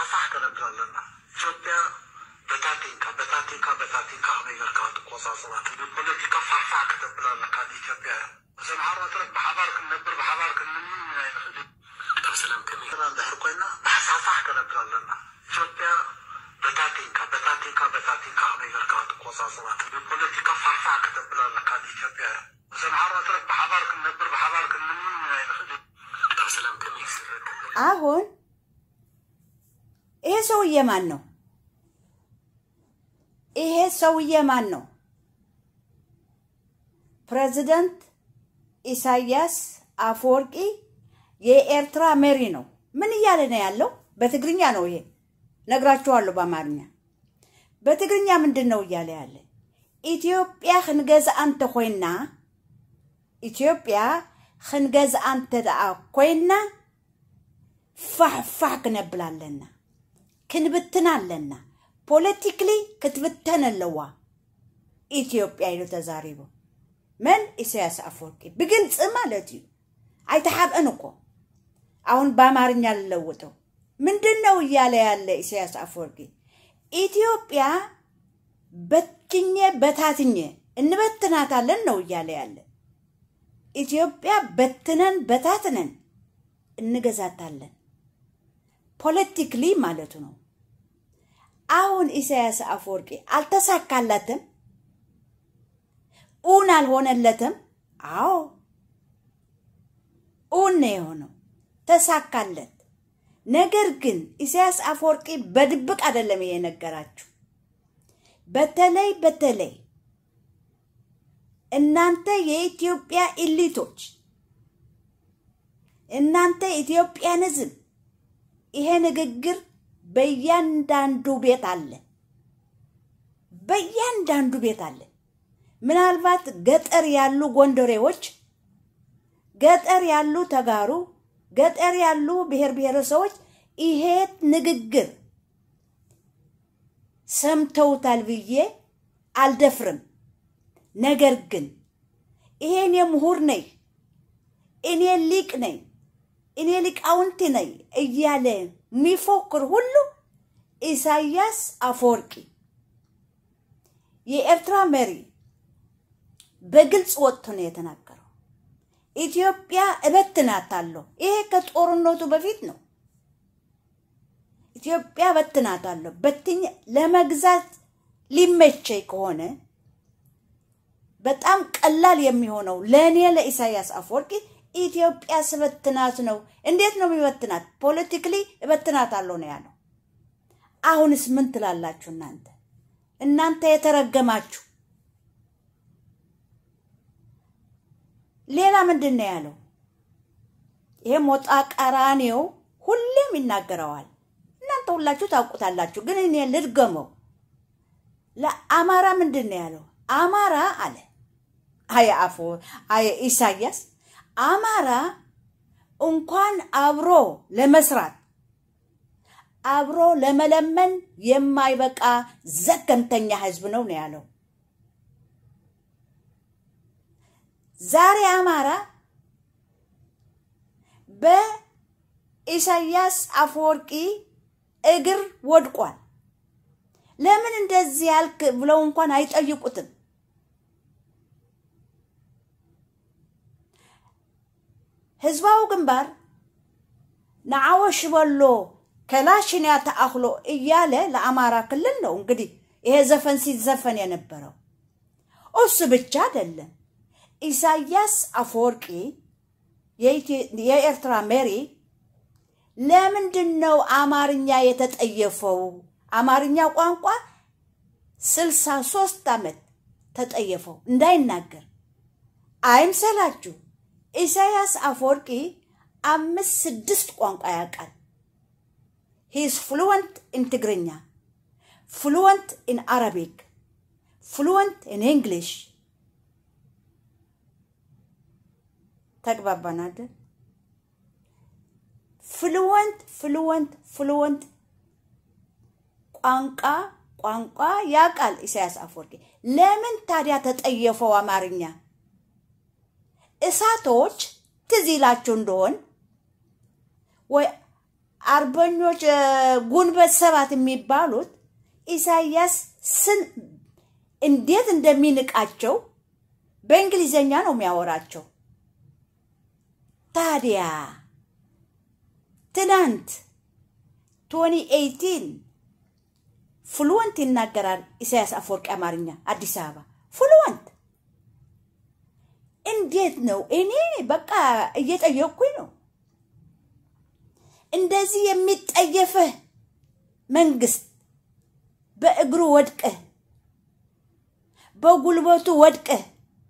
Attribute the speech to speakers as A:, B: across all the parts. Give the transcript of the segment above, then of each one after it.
A: ፋሕ ከነብላለና ኢትዮጵያ በታቲንካ በታቲንካ በታቲንካ ነገርካ ትቆፃፅራት ብፖለቲካ ፋሕፋሕ ከተብላለካ ኢትዮጵያ ሰምሓሮ ትረክ ብሓባር ክንነብር ብሓባር ክንምን ይንኽእል
B: ካብ ሰላም ከመይ
A: እንድሕር ኮይና ብሓሳፋሕ ከነብር ኣለና ኢትዮጵያ በታቲንካ በታቲንካ በታቲንካ ነገርካ ትቆፃፅራት ብፖለቲካ ፋሕፋሕ ከተብል ኣለካ ኢትዮጵያ ሰምሓሮ ትረክ ብሓባር ክንነብር ብሓባር ክንምን ይንኽእል
B: ካብ ሰላም ከመይ ዝረከብ
C: አሁን ይሄ ሰውዬ ማን ነው? ይሄ ሰውዬ ማን ነው? ፕሬዚደንት ኢሳያስ አፈወርቂ የኤርትራ መሪ ነው። ምን እያለ ነው ያለው? በትግርኛ ነው ይሄ ነግራችኋለሁ። በአማርኛ በትግርኛ ምንድን ነው እያለ ያለ? ኢትዮጵያ ክንገዝኣ እንተ ኮይና ኢትዮጵያ ክንገዝኣ እንተ ደኣ ኮይና ፋሕፋሕ ክነብል ኣለና ክንብትን ኣለና ፖለቲክሊ ክትብተን ኣለዋ ኢትዮጵያ ኢሉ ተዛሪቡ መን ኢሳያስ አፈወርቂ ብግልፂ ማለት እዩ አይተሓብአን እኮ አሁን በአማርኛ ልለውጠው ምንድን ነው እያለ ያለ ኢሳያስ አፈወርቂ ኢትዮጵያ በትኜ በታትኜ እንበትናታለን ነው እያለ ያለ ኢትዮጵያ በትነን በታትነን እንገዛታለን ፖለቲክሊ ማለቱ ነው። አሁን ኢሳያስ አፈወርቂ አልተሳካለትም፣ ኡን አልሆነለትም። አዎ ኡን ነው የሆነው፣ ተሳካለት። ነገር ግን ኢሳያስ አፈወርቂ በድብቅ አይደለም ይሄ ነገራችሁ። በተለይ በተለይ እናንተ የኢትዮጵያ ኢሊቶች እናንተ ኢትዮጵያንዝም ይሄ ንግግር በእያንዳንዱ ቤት አለ፣ በእያንዳንዱ ቤት አለ። ምናልባት ገጠር ያሉ ጎንደሬዎች፣ ገጠር ያሉ ተጋሩ፣ ገጠር ያሉ ብሔር ብሔረሰቦች ይሄ ንግግር ሰምተውታል ብዬ አልደፍርም። ነገር ግን ይሄ እኔ ምሁር ነኝ፣ እኔ ሊቅ ነኝ እኔ ሊቃውንቲ ነኝ እያለ የሚፎክር ሁሉ ኢሳያስ አፈወርቂ የኤርትራ መሪ በግልጽ ወጥቶ ነው የተናገረው። ኢትዮጵያ እበትናታለሁ። ይሄ ከጦርነቱ በፊት ነው። ኢትዮጵያ እበትናታለሁ። በትኝ ለመግዛት ሊመቸኝ ከሆነ በጣም ቀላል የሚሆነው ለእኔ ለኢሳያስ አፈወርቂ ኢትዮጵያ ስበትናት ነው። እንዴት ነው የሚበትናት? ፖለቲክሊ እበትናታለሁ ነው ያለው። አሁንስ ምን ትላላችሁ እናንተ እናንተ የተረገማችሁ? ሌላ ምንድን ነው ያለው? ይሄ ሞጣ ቀራኔው ሁሌም ይናገረዋል። እናንተ ሁላችሁ ታውቁታላችሁ፣ ግን እኔ ልድገመው። ለአማራ ምንድን ነው ያለው? አማራ አለ አየ አፎ አየ ኢሳያስ አማራ እንኳን አብሮ ለመስራት አብሮ ለመለመን የማይበቃ ዘገምተኛ ህዝብ ነው ነው ያለው። ዛሬ አማራ በኢሳያስ አፈወርቂ እግር ወድቋል። ለምን እንደዚህ ያልክ ብለው እንኳን አይጠይቁትም። ህዝባዊ ግንባር ንዓወሽ በሎ ከላሽንያ ተአክሎ እያለ ለአማራ ክልል ነው እንግዲህ ይሄ ዘፈን ሲዘፈን የነበረው። እሱ ብቻ አይደለም። ኢሳያስ አፈወርቂ የኤርትራ መሪ ለምንድን ነው አማርኛ የተጠየፈው? አማርኛ ቋንቋ ስልሳ ሶስት ዓመት ተጠየፈው እንዳይናገር አይምሰላችሁ። ኢሳያስ አፈወርቂ አምስት ስድስት ቋንቋ ያውቃል። ሂስ ፍሉወንት ኢን ትግርኛ፣ ፍሉወንት ኢን አረቢክ፣ ፍሉወንት ኢን እንግሊሽ። ተግባባን አይደል? ፍሉወንት ፍሉወንት ፍሉወንት ቋንቋ ቋንቋ ያውቃል ኢሳያስ አፈወርቂ። ለምን ታዲያ ተጠየፈው አማርኛ? እሳቶች ትዝ ይላችሁ እንደሆን ወይ አርበኞች እ፣ ጉንበት ሰባት የሚባሉት ኢሳያስ ስን እንዴት እንደሚንቃቸው በእንግሊዘኛ ነው የሚያወራቸው። ታዲያ ትናንት 2018 ፍሉወንት ይናገራል ኢሳያስ አፈወርቂ አማርኛ አዲስ አበባ ፍሉወንት። እንዴት ነው? እኔ በቃ እየጠየቅኩኝ ነው። እንደዚህ የሚጠየፍህ መንግስት በእግሩ ወድቀህ በጉልበቱ ወድቀህ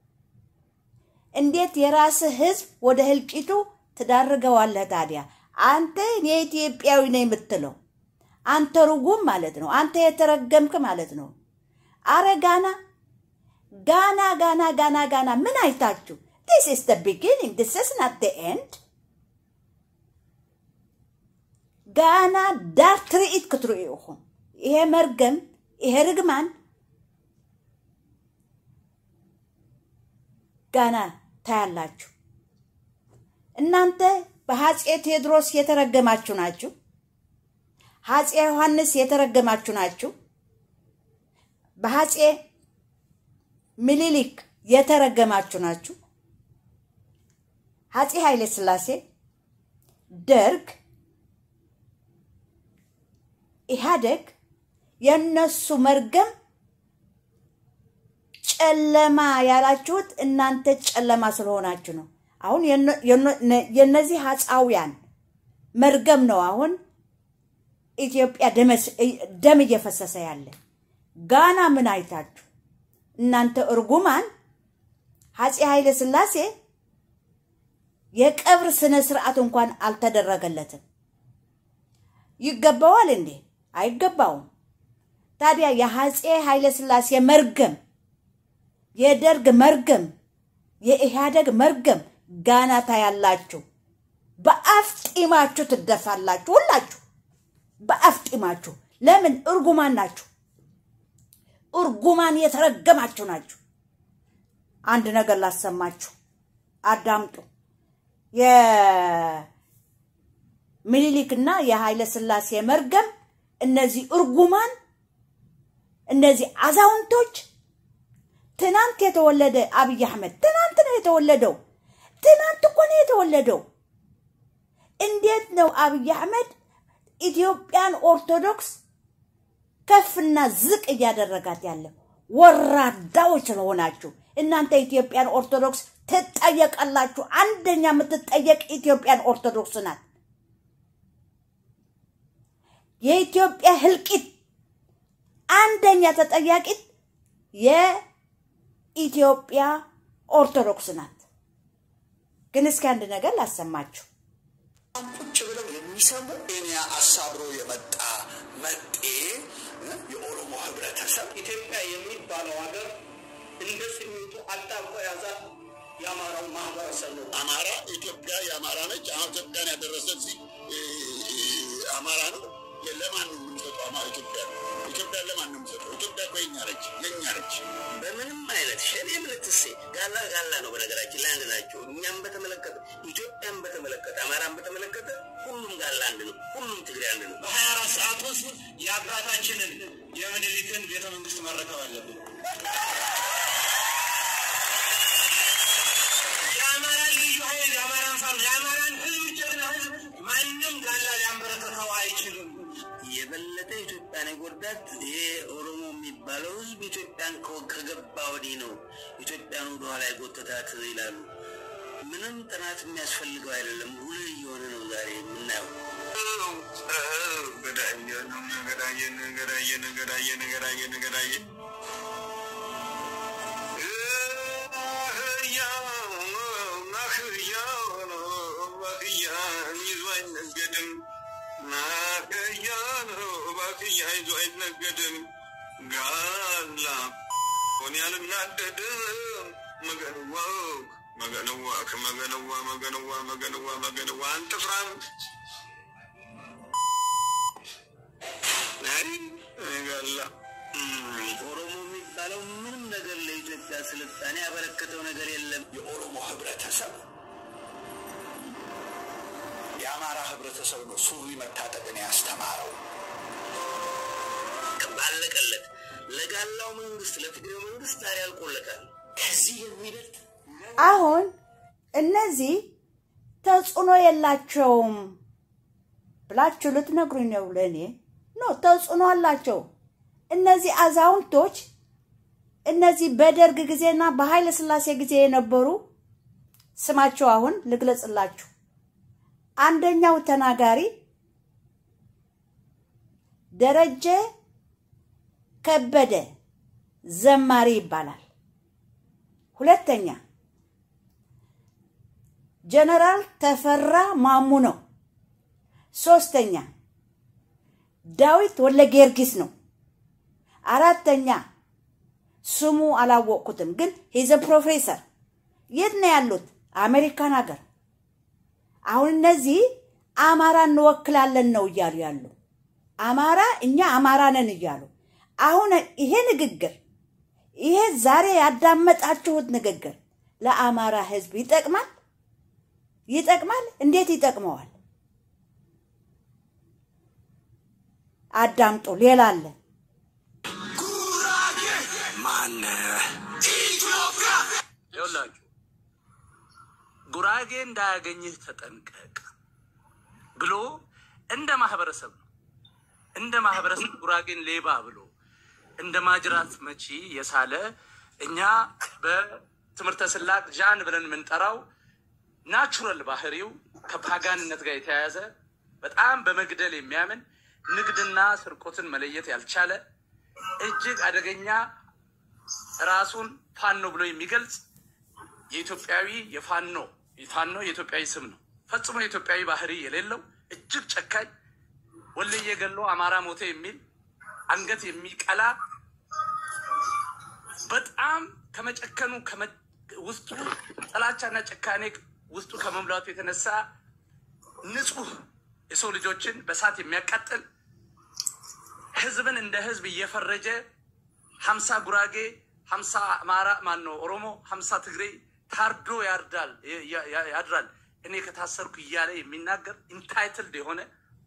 C: እንዴት የራስህ ህዝብ ወደ ህልቂቱ ትዳርገዋለህ? ታዲያ አንተ እኔ ኢትዮጵያዊ ነኝ የምትለው አንተ ርጉም ማለት ነው። አንተ የተረገምክ ማለት ነው። አረ ጋና ጋና ጋና ጋና ጋና ምን አይታችሁ? ዲስ ኢስ ደ ቢጊኒንግ ዲስ ኢስ ናት ደ ኤንድ ጋና ዳር ትርኢት ክትርእዩ ኢኹም ይሄ መርገም ይሄ ርግማን ጋና ታያላችሁ። እናንተ በአፄ ቴዎድሮስ የተረገማችሁ ናችሁ። አፄ ዮሐንስ የተረገማችሁ ናችሁ። በአፄ ምኒልክ የተረገማችሁ ናችሁ። አፄ ኃይለ ሥላሴ፣ ደርግ፣ ኢህአደግ የእነሱ መርገም ጨለማ ያላችሁት እናንተ ጨለማ ስለሆናችሁ ነው። አሁን የነ- የነ- የነዚህ አጻውያን መርገም ነው አሁን ኢትዮጵያ ደመስ- ደም እየፈሰሰ ያለ። ጋና ምን አይታችሁ እናንተ እርጉማን? አፄ ኃይለ ሥላሴ የቀብር ስነ ስርዓት እንኳን አልተደረገለትም። ይገባዋል እንዴ? አይገባውም። ታዲያ የአፄ ኃይለ ሥላሴ መርገም፣ የደርግ መርገም፣ የኢህአደግ መርገም ጋና ታያላችሁ። በአፍ ጢማችሁ ትደፋላችሁ ሁላችሁ በአፍ ጢማችሁ። ለምን? እርጉማን ናችሁ። እርጉማን የተረገማችሁ ናችሁ። አንድ ነገር ላሰማችሁ፣ አዳምጡ። የሚኒሊክና የኃይለ ሥላሴ መርገም እነዚህ እርጉማን እነዚህ አዛውንቶች ትናንት የተወለደ አብይ አህመድ ትናንት ነው የተወለደው። ትናንት እኮ ነው የተወለደው። እንዴት ነው አብይ አህመድ ኢትዮጵያን ኦርቶዶክስ ከፍና ዝቅ እያደረጋት ያለው? ወራዳዎች ስለሆናችሁ እናንተ ኢትዮጵያን ኦርቶዶክስ ትጠየቃላችሁ። አንደኛ የምትጠየቅ ኢትዮጵያን ኦርቶዶክስ ናት። የኢትዮጵያ ህልቂት አንደኛ ተጠያቂት የኢትዮጵያ ኦርቶዶክስ ናት። ግን እስኪ አንድ ነገር ላሰማችሁ።
D: ቁጭ ብለው የሚሰሙ ኬንያ አሳብሮ የመጣ መጤ የኦሮሞ ህብረተሰብ
A: ኢትዮጵያ የሚባለው ሀገር እንደ ሲሚንቶ አጣብቆ ያዛት የአማራው ማህበረሰብ ነው።
D: አማራ ኢትዮጵያ የአማራ ነች። አሁን ኢትዮጵያን ያደረሰ እዚህ እ፣ እ፣ አማራ ነው። ለማን ነው የምንሰጠው? አማራ ኢትዮጵያ ኢትዮጵያ ለማን ነው የምንሰጠው? ኢትዮጵያ እኮ የኛ ነች፣ የኛ ነች።
B: በምንም አይነት ሸኔም ልትሴ ጋላ ጋላ ነው። በነገራችን ላይ አንድ ናቸው። እኛም በተመለከተ ኢትዮጵያን በተመለከተ አማራን በተመለከተ ሁሉም ጋላ አንድ ነው። ሁሉም ትግሬ አንድ ነው።
A: በሀያ አራት ሰዓት ውስጥ የአባታችንን የምኒልክን ቤተ መንግስት መረከብ አለብን። የአማራን ልዩ ኃይል የአማራን ፋኖ የአማራን ህዝብ ጀግና ህዝብ ማንም ጋላ ሊያንበረከከው አይችልም።
B: የበለጠ ኢትዮጵያን የጎዳት ይሄ ኦሮሞ የሚባለው ህዝብ ኢትዮጵያን ከ- ከገባ ወዲህ ነው ኢትዮጵያን ወደኋላ የጎተታት ይላሉ። ምንም ጥናት የሚያስፈልገው አይደለም። ሁሉ እየሆነ ነው ዛሬ የምናየው።
D: ገዳየን ገዳየን ገዳየን ገዳየን ገዳየን ገዳየን ጋላ ሆን ያልናደድም መገንዋ መገንዋ ከመገንዋ መገንዋ መገንዋ መገንዋ አንጥፍራም አይ ጋላ
B: ኦሮሞ የሚባለው ምንም ነገር ለኢትዮጵያ ስልጣኔ ያበረከተው ነገር የለም።
D: የኦሮሞ ህብረተሰብ የአማራ ህብረተሰብ ነው ሱሪ መታጠቅን ያስተማረው።
B: ባለቀለት ለጋላው መንግስት ለትግሬው መንግስት ዛሬ አልቆለታል። ከዚህ የሚበልጥ
C: አሁን እነዚህ ተጽዕኖ የላቸውም ብላችሁ ልትነግሩኝ ነው? ለእኔ ኖ ተጽዕኖ አላቸው። እነዚህ አዛውንቶች እነዚህ በደርግ ጊዜና በኃይለ ሥላሴ ጊዜ የነበሩ ስማቸው አሁን ልግለጽላችሁ። አንደኛው ተናጋሪ ደረጀ ከበደ ዘማሪ ይባላል። ሁለተኛ ጀነራል ተፈራ ማሙ ነው። ሶስተኛ ዳዊት ወለ ጊዮርጊስ ነው። አራተኛ ስሙ አላወቅኩትም፣ ግን ሂዘ ፕሮፌሰር የት ነው ያሉት? አሜሪካን ሀገር። አሁን እነዚህ አማራ እንወክላለን ነው እያሉ ያሉ አማራ እኛ አማራ ነን እያሉ አሁን ይሄ ንግግር ይሄ ዛሬ ያዳመጣችሁት ንግግር ለአማራ ሕዝብ ይጠቅማል? ይጠቅማል? እንዴት ይጠቅመዋል? አዳምጡ። ሌላ አለ።
D: ማነህ?
E: ይኸውላችሁ ጉራጌ እንዳያገኝህ ተጠንቀቅ ብሎ እንደ ማህበረሰብ ነው እንደ ማህበረሰብ ጉራጌን ሌባ ብሎ እንደ ማጅራት መቺ የሳለ እኛ በትምህርተ ስላቅ ዣን ብለን የምንጠራው ናቹራል ባህሪው ከፓጋንነት ጋር የተያያዘ በጣም በመግደል የሚያምን ንግድና ስርቆትን መለየት ያልቻለ እጅግ አደገኛ ራሱን ፋኖ ብሎ የሚገልጽ የኢትዮጵያዊ የፋኖ ፋኖ የኢትዮጵያዊ ስም ነው። ፈጽሞ የኢትዮጵያዊ ባህሪ የሌለው እጅግ ጨካኝ ወለየ ገሎ አማራ ሞተ የሚል አንገት የሚቀላ በጣም ከመጨከኑ ከመ- ውስጡ ጥላቻና ጭካኔ ውስጡ ከመምላቱ የተነሳ ንጹህ የሰው ልጆችን በእሳት የሚያቃጥል ህዝብን እንደ ህዝብ እየፈረጀ ሀምሳ ጉራጌ ሀምሳ አማራ ማን ነው ኦሮሞ ሀምሳ ትግሬ ታርዶ ያርዳል ያ- ያ- ያድራል እኔ ከታሰርኩ እያለ የሚናገር ኢንታይትልድ የሆነ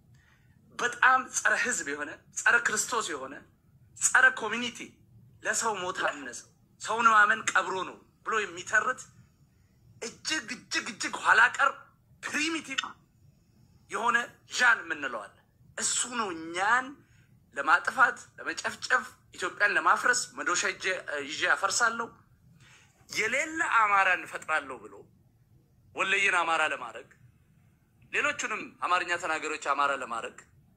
E: በጣም ጸረ ህዝብ የሆነ ጸረ ክርስቶስ የሆነ ጸረ ኮሚኒቲ ለሰው ሞት አነሰው ሰውን ማመን ቀብሮ ነው ብሎ የሚተርት እጅግ እጅግ እጅግ ኋላ ቀር ፕሪሚቲቭ የሆነ ዣን የምንለዋል። እሱ ነው እኛን ለማጥፋት ለመጨፍጨፍ፣ ኢትዮጵያን ለማፍረስ መዶሻ ይዤ- ይዤ አፈርሳለሁ የሌለ አማራን እፈጥራለሁ ብሎ ወለየን አማራ ለማድረግ ሌሎቹንም አማርኛ ተናጋሪዎች አማራ ለማድረግ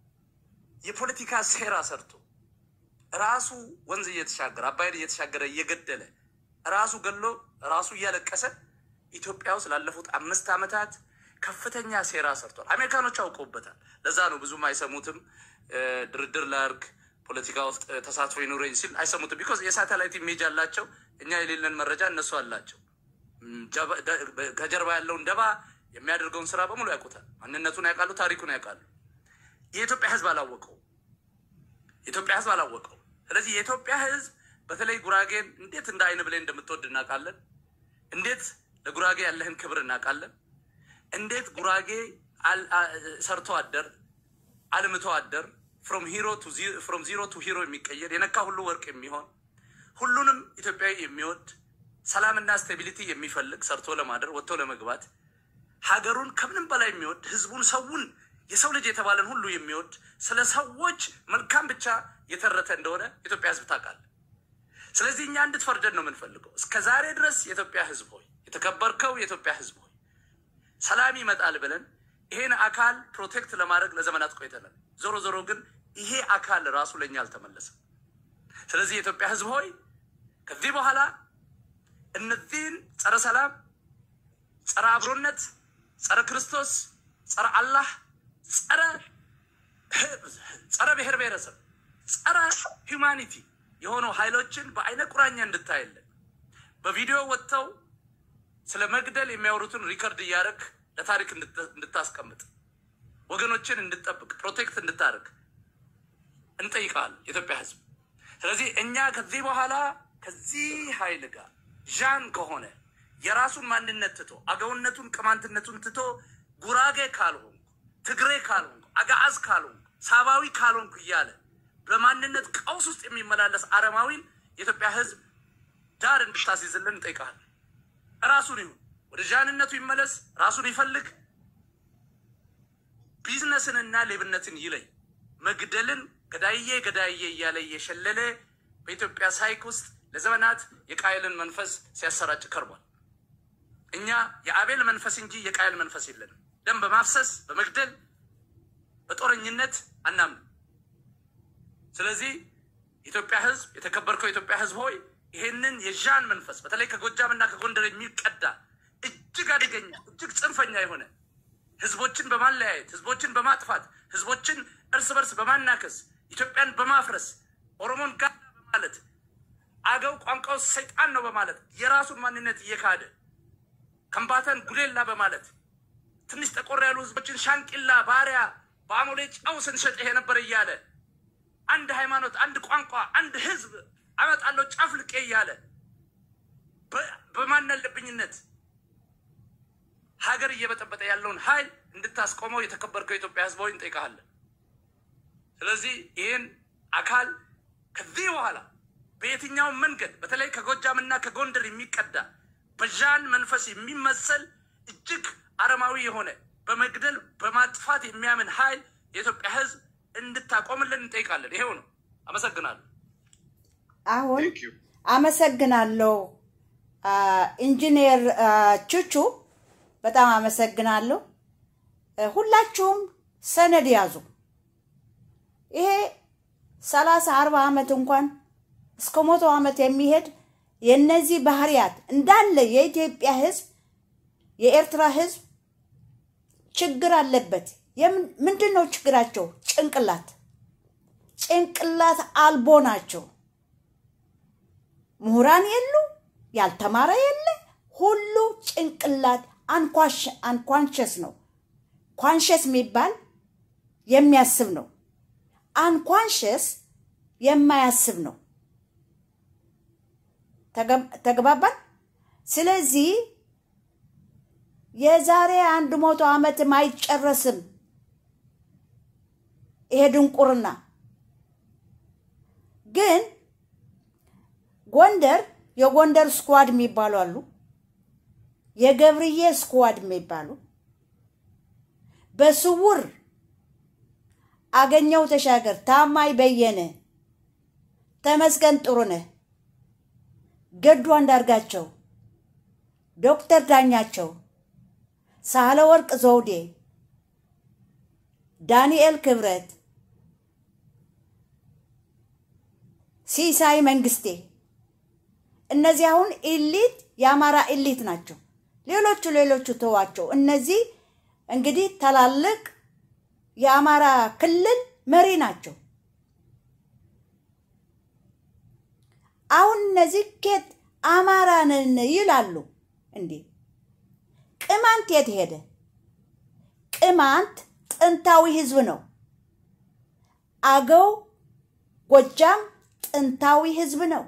E: የፖለቲካ ሴራ ሰርቶ ራሱ ወንዝ እየተሻገረ አባይን እየተሻገረ እየገደለ ራሱ ገሎ ራሱ እያለቀሰ ኢትዮጵያ ውስጥ ላለፉት አምስት ዓመታት ከፍተኛ ሴራ ሰርቷል። አሜሪካኖች አውቀውበታል። ለዛ ነው ብዙም አይሰሙትም። እ፣ ድርድር ላርግ ፖለቲካ ውስጥ እ፣ ተሳትፎ ይኑረኝ ሲል አይሰሙትም። ቢኮዝ የሳተላይት ኢሜጅ አላቸው። እኛ የሌለን መረጃ እነሱ አላቸው። እም፣ ጀባ- ደ- በ- ከጀርባ ያለውን ደባ የሚያደርገውን ስራ በሙሉ ያውቁታል። ማንነቱን ያውቃሉ። ታሪኩን ያውቃሉ። የኢትዮጵያ ሕዝብ አላወቀው። የኢትዮጵያ ሕዝብ አላወቀው። ስለዚህ የኢትዮጵያ ሕዝብ በተለይ ጉራጌን እንዴት እንደ አይን ብሌን እንደምትወድ እናውቃለን። እንዴት ለጉራጌ ያለህን ክብር እናውቃለን። እንዴት ጉራጌ አል- አ- ሰርቶ አደር አልምቶ አደር ፍሮም ሂሮ ቱ ዚ- ፍሮም ዚሮ ቱ ሂሮ የሚቀየር የነካ ሁሉ ወርቅ የሚሆን ሁሉንም ኢትዮጵያዊ የሚወድ ሰላምና ስቴቢሊቲ የሚፈልግ ሰርቶ ለማደር ወጥቶ ለመግባት ሀገሩን ከምንም በላይ የሚወድ ህዝቡን፣ ሰውን የሰው ልጅ የተባለን ሁሉ የሚወድ ስለ ሰዎች መልካም ብቻ የተረተ እንደሆነ ኢትዮጵያ ህዝብ ታውቃለህ። ስለዚህ እኛ እንድትፈርደን ነው የምንፈልገው። እስከ ዛሬ ድረስ የኢትዮጵያ ህዝብ ሆይ የተከበርከው የኢትዮጵያ ህዝብ ሆይ ሰላም ይመጣል ብለን ይሄን አካል ፕሮቴክት ለማድረግ ለዘመናት ቆይተናል። ዞሮ ዞሮ ግን ይሄ አካል ራሱ ለእኛ አልተመለሰም። ስለዚህ የኢትዮጵያ ህዝብ ሆይ ከዚህ በኋላ እነዚህን ጸረ ሰላም፣ ጸረ አብሮነት፣ ጸረ ክርስቶስ፣ ጸረ አላህ፣ ጸረ ጸረ ብሔር ብሔረሰብ፣ ጸረ ሂውማኒቲ የሆኑ ኃይሎችን በአይነ ቁራኛ እንድታይልን በቪዲዮ ወጥተው ስለ መግደል የሚያወሩትን ሪከርድ እያደረግ ለታሪክ እንድት- እንድታስቀምጥ ወገኖችን እንድጠብቅ ፕሮቴክት እንድታደርግ እንጠይቃል የኢትዮጵያ ህዝብ። ስለዚህ እኛ ከዚህ በኋላ ከዚህ ኃይል ጋር ዣን ከሆነ የራሱን ማንነት ትቶ አገውነቱን ቅማንትነቱን ትቶ ጉራጌ ካልሆንኩ ትግሬ ካልሆንኩ አጋዓዝ ካልሆንኩ ሳባዊ ካልሆንኩ እያለ በማንነት ቀውስ ውስጥ የሚመላለስ አረማዊን የኢትዮጵያ ሕዝብ ዳር እንድታስይዝልን እንጠይቃለን። ራሱን ይሁን ወደ ዣንነቱ ይመለስ፣ ራሱን ይፈልግ፣ ቢዝነስንና ሌብነትን ይለይ። መግደልን ገዳዬ ገዳዬ እያለ እየሸለለ በኢትዮጵያ ሳይክ ውስጥ ለዘመናት የቃየልን መንፈስ ሲያሰራጭ ከርቧል። እኛ የአቤል መንፈስ እንጂ የቃየል መንፈስ የለንም። ደም በማፍሰስ በመግደል በጦረኝነት አናምንም። ስለዚህ የኢትዮጵያ ህዝብ የተከበርከው የኢትዮጵያ ህዝብ ሆይ ይሄንን የዣን መንፈስ በተለይ ከጎጃም እና ከጎንደር የሚቀዳ እጅግ አደገኛ እጅግ ጽንፈኛ የሆነ ህዝቦችን በማለያየት ህዝቦችን በማጥፋት ህዝቦችን እርስ በርስ በማናከስ ኢትዮጵያን በማፍረስ ኦሮሞን ጋር በማለት አገው ቋንቋው ሰይጣን ነው በማለት የራሱን ማንነት እየካደ ከምባታን ጉዴላ በማለት ትንሽ ጠቆር ያሉ ህዝቦችን ሻንቂላ ባሪያ በአሞሌ ጨው ስንሸጥ የነበረ እያለ አንድ ሃይማኖት፣ አንድ ቋንቋ፣ አንድ ህዝብ አመጣለሁ ጨፍልቄ እያለ በማናለብኝነት ሀገር እየበጠበጠ ያለውን ኃይል እንድታስቆመው የተከበርከው የኢትዮጵያ ህዝብ ሆይ እንጠይቃለን። ስለዚህ ይህን አካል ከዚህ በኋላ በየትኛውም መንገድ በተለይ ከጎጃም እና ከጎንደር የሚቀዳ በዣን መንፈስ የሚመሰል እጅግ አረማዊ የሆነ በመግደል በማጥፋት የሚያምን ኃይል የኢትዮጵያ ህዝብ እንድታቆምልን እንጠይቃለን። ይሄው ነው። አመሰግናለሁ።
C: አሁን አመሰግናለሁ ኢንጂነር ቹቹ፣ በጣም አመሰግናለሁ። ሁላችሁም ሰነድ ያዙ። ይሄ ሰላሳ አርባ ዓመት እንኳን እስከ መቶ ዓመት የሚሄድ የእነዚህ ባህሪያት እንዳለ የኢትዮጵያ ህዝብ የኤርትራ ህዝብ ችግር አለበት። ምንድን ነው ችግራቸው? ጭንቅላት ጭንቅላት አልቦ ናቸው። ምሁራን የሉ፣ ያልተማረ የለ፣ ሁሉ ጭንቅላት አንኳንሸስ ነው። ኳንሸስ የሚባል የሚያስብ ነው። አንኳንሸስ የማያስብ ነው። ተግባባን? ስለዚህ የዛሬ አንድ መቶ ዓመትም አይጨረስም ይሄ ድንቁርና። ግን ጎንደር የጎንደር ስኳድ የሚባሉ አሉ፣ የገብርዬ ስኳድ የሚባሉ በስውር አገኘው ተሻገር፣ ታማኝ በየነ፣ ተመስገን ጥሩነህ፣ ገዱ አንዳርጋቸው፣ ዶክተር ዳኛቸው፣ ሳህለ ወርቅ ዘውዴ፣ ዳንኤል ክብረት፣ ሲሳይ መንግስቴ እነዚህ አሁን ኢሊት የአማራ ኢሊት ናቸው። ሌሎቹ ሌሎቹ ተዋቸው። እነዚህ እንግዲህ ታላልቅ የአማራ ክልል መሪ ናቸው። አሁን እነዚህ ኬት አማራ ነን ይላሉ እንዴ? ቅማንት የት ሄደ? ቅማንት ጥንታዊ ህዝብ ነው። አገው ጎጃም ጥንታዊ ህዝብ ነው።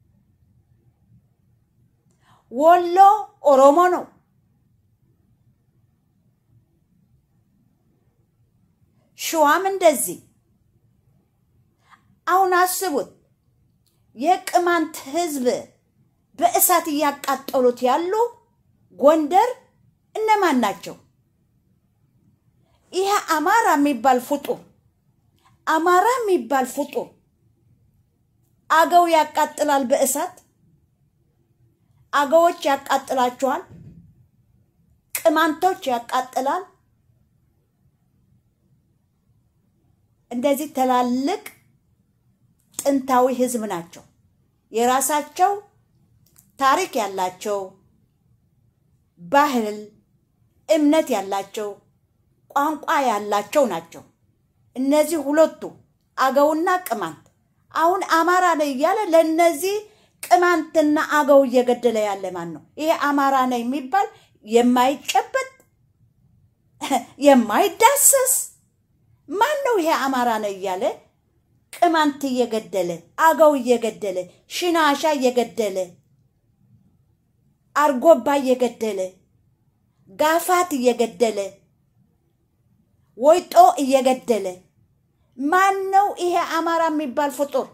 C: ወሎ ኦሮሞ ነው። ሸዋም እንደዚህ። አሁን አስቡት የቅማንት ህዝብ በእሳት እያቃጠሉት ያሉ ጎንደር እነማን ናቸው? ይሄ አማራ የሚባል ፍጡር አማራ የሚባል ፍጡር አገው ያቃጥላል በእሳት አገዎች ያቃጥላቸዋል። ቅማንቶች ያቃጥላል። እንደዚህ ትላልቅ ጥንታዊ ህዝብ ናቸው። የራሳቸው ታሪክ ያላቸው ባህል፣ እምነት ያላቸው ቋንቋ ያላቸው ናቸው። እነዚህ ሁለቱ አገውና ቅማንት አሁን አማራ ነው እያለ ለእነዚህ ቅማንትና አገው እየገደለ ያለ ማን ነው? ይሄ አማራ ነው የሚባል የማይጨበጥ የማይዳሰስ ማን ነው? ይሄ አማራ ነው እያለ ቅማንት እየገደለ አገው እየገደለ ሽናሻ እየገደለ አርጎባ እየገደለ ጋፋት እየገደለ ወይጦ እየገደለ ማን ነው ይሄ አማራ የሚባል ፍጡር?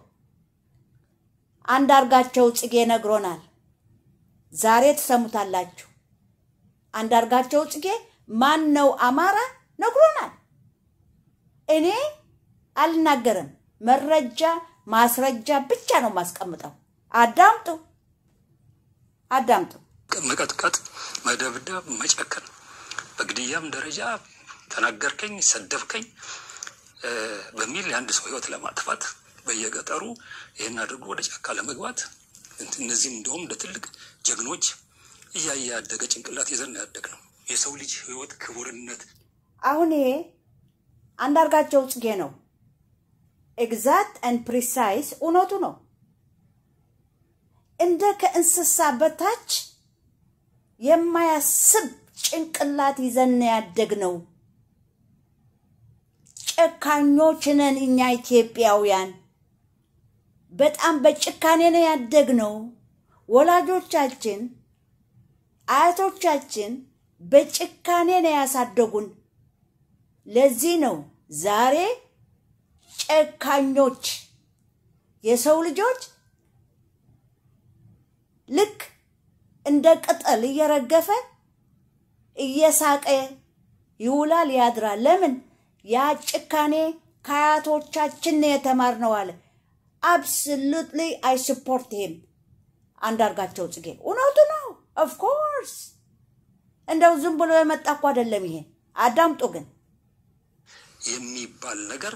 C: አንዳርጋቸው ጽጌ ነግሮናል። ዛሬ ትሰሙታላችሁ። አንዳርጋቸው ጽጌ ማን ነው አማራ ነግሮናል። እኔ አልናገርም። መረጃ ማስረጃ ብቻ ነው ማስቀምጠው። አዳምጡ፣ አዳምጡ።
F: መቀጥቀጥ፣ መደብደብ፣ መጨከን በግድያም ደረጃ ተናገርከኝ፣ ሰደብከኝ በሚል የአንድ ሰው ህይወት ለማጥፋት በየገጠሩ ይህን አድርጎ ወደ ጫካ ለመግባት እነዚህም እንደውም እንደ ትልቅ ጀግኖች እያየ ያደገ ጭንቅላት ይዘን ያደግ ነው። የሰው ልጅ ህይወት ክቡርነት
C: አሁን ይሄ አንዳርጋቸው ጽጌ ነው። ኤግዛክት ኤንድ ፕሪሳይስ እውነቱ ነው። እንደ ከእንስሳ በታች የማያስብ ጭንቅላት ይዘን ያደግ ነው። ጨካኞች ነን እኛ ኢትዮጵያውያን። በጣም በጭካኔ ነው ያደግነው። ወላጆቻችን አያቶቻችን በጭካኔ ነው ያሳደጉን። ለዚህ ነው ዛሬ ጨካኞች የሰው ልጆች ልክ እንደ ቅጠል እየረገፈ እየሳቀ ይውላል ያድራል። ለምን? ያ ጭካኔ ከአያቶቻችን ነው የተማርነው አለ። አብሶሉትሊ አይ ስፖርት ሂም አንዳርጋቸው ጽጌ እውነቱ ነው። ኦፍኮርስ እንደው ዝም ብሎ የመጣ እኮ አይደለም። ይሄ አዳምጡ ግን
F: የሚባል ነገር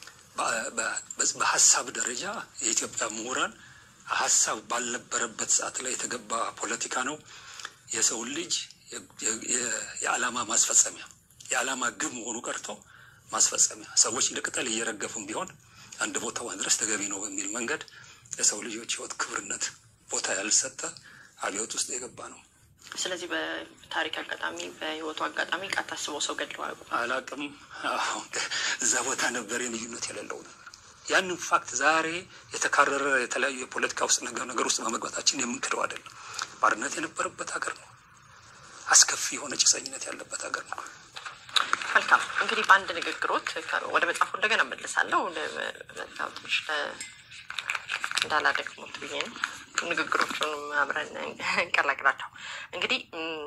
F: በሀሳብ ደረጃ የኢትዮጵያ ምሁራን ሀሳብ ባልነበረበት ሰዓት ላይ የተገባ ፖለቲካ ነው። የሰውን ልጅ የዓላማ ማስፈጸሚያ የዓላማ ግብ መሆኑ ቀርቶ ማስፈጸሚያ ሰዎች እንደ ቅጠል እየረገፉም ቢሆን አንድ ቦታ ማድረስ ተገቢ ነው በሚል መንገድ ለሰው ልጆች ሕይወት ክብርነት ቦታ ያልሰጠ አብዮት ውስጥ የገባ ነው።
G: ስለዚህ በታሪክ አጋጣሚ በህይወቱ አጋጣሚ ቃ ታስበው ሰው ገድለው አያውቁም።
F: አላቅም እዛ ቦታ ነበር የልዩነት የሌለው ነገር ያንን ፋክት ዛሬ የተካረረ የተለያዩ የፖለቲካ ውስጥ ነገር ነገር ውስጥ በመግባታችን የምንክደው አይደለም። ባርነት የነበረበት ሀገር ነው። አስከፊ የሆነ ጭሰኝነት ያለበት ሀገር ነው።
G: መልካም እንግዲህ በአንድ ንግግሮት ወደ መጽሐፉ እንደገና መለሳለሁ። ትንሽ እንዳላደግሞት ብዬ ነው። ንግግሮቹን አብረን እንቀላቅላቸው። እንግዲህ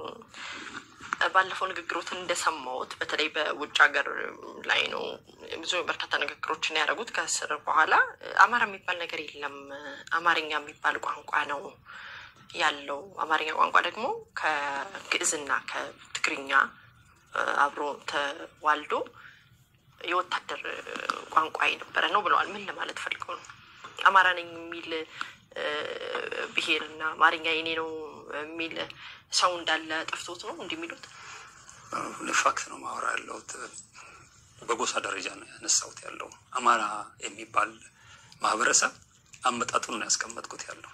G: ባለፈው ንግግሮትን እንደሰማሁት በተለይ በውጭ ሀገር ላይ ነው ብዙ በርካታ ንግግሮችን ያደረጉት። ከስር በኋላ አማራ የሚባል ነገር የለም፣ አማርኛ የሚባል ቋንቋ ነው ያለው። አማርኛ ቋንቋ ደግሞ ከግዕዝና ከትግርኛ አብሮ ተዋልዶ የወታደር ቋንቋ የነበረ ነው ብለዋል። ምን ለማለት ፈልገው ነው? አማራ ነኝ የሚል ብሄርና አማርኛ የኔ ነው የሚል ሰው እንዳለ ጠፍቶት ነው እንዲህ የሚሉት?
F: ፋክት ነው ማወራ ያለሁት። በጎሳ ደረጃ ነው ያነሳሁት ያለው አማራ የሚባል ማህበረሰብ አመጣጡን ነው ያስቀመጥኩት ያለው።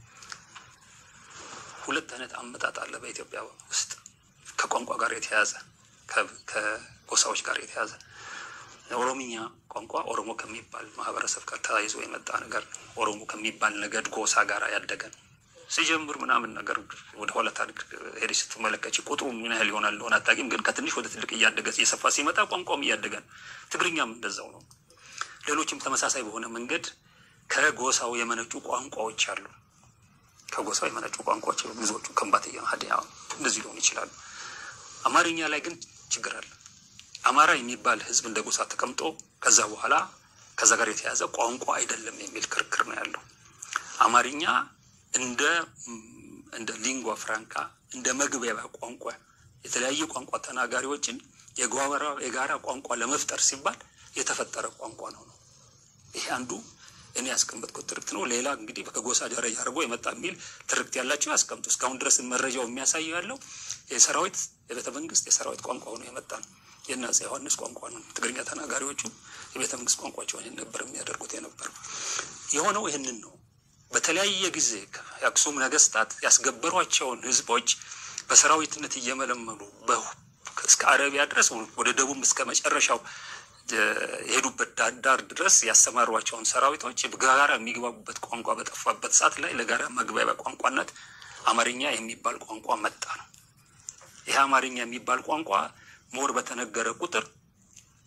F: ሁለት አይነት አመጣጥ አለ በኢትዮጵያ ውስጥ ከቋንቋ ጋር የተያዘ ከጎሳዎች ጋር የተያዘ ኦሮምኛ ቋንቋ ኦሮሞ ከሚባል ማህበረሰብ ጋር ተያይዞ የመጣ ነገር ነው። ኦሮሞ ከሚባል ነገድ ጎሳ ጋር ያደገ ነው። ሲጀምር ምናምን ነገር ወደ ኋላ ታሪክ ሄደሽ ስትመለከች ቁጥሩ ምን ያህል ይሆናል እንደሆነ አታውቂም። ግን ከትንሽ ወደ ትልቅ እያደገ እየሰፋ ሲመጣ ቋንቋም እያደገ ነው። ትግርኛም እንደዛው ነው። ሌሎችም ተመሳሳይ በሆነ መንገድ ከጎሳው የመነጩ ቋንቋዎች አሉ። ከጎሳው የመነጩ ቋንቋዎች ብዙዎቹ ከምባትያ፣ ሀዲያ እንደዚህ ሊሆኑ ይችላሉ። አማርኛ ላይ ግን ችግር አለ። አማራ የሚባል ህዝብ እንደ ጎሳ ተቀምጦ ከዛ በኋላ ከዛ ጋር የተያዘ ቋንቋ አይደለም የሚል ክርክር ነው ያለው። አማርኛ እንደ እንደ ሊንጓ ፍራንካ እንደ መግቢያ ቋንቋ የተለያዩ ቋንቋ ተናጋሪዎችን የጋራ ቋንቋ ለመፍጠር ሲባል የተፈጠረ ቋንቋ ነው ነው። ይሄ አንዱ እኔ ያስቀመጥኩት ትርክት ነው። ሌላ እንግዲህ ከጎሳ ደረጃ አድርጎ የመጣ የሚል ትርክት ያላቸው ያስቀምጡ። እስካሁን ድረስ መረጃው የሚያሳየው ያለው የሰራዊት የቤተ መንግስት የሰራዊት ቋንቋ ሆኖ የመጣ ነው። የእነ አፄ ዮሐንስ ቋንቋ ነው። ትግርኛ ተናጋሪዎቹ የቤተ መንግስት ቋንቋቸውን ይህን ነበር የሚያደርጉት የነበረው። የሆነው ይህንን ነው። በተለያየ ጊዜ የአክሱም ነገስታት ያስገበሯቸውን ህዝቦች በሰራዊትነት እየመለመሉ እስከ አረቢያ ድረስ ወደ ደቡብ እስከ መጨረሻው የሄዱበት ዳር ድረስ ያሰማሯቸውን ሰራዊቶች በጋራ የሚግባቡበት ቋንቋ በጠፋበት ሰዓት ላይ ለጋራ መግባቢያ ቋንቋነት አማርኛ የሚባል ቋንቋ መጣ ነው። ይህ አማርኛ የሚባል ቋንቋ ሞር በተነገረ ቁጥር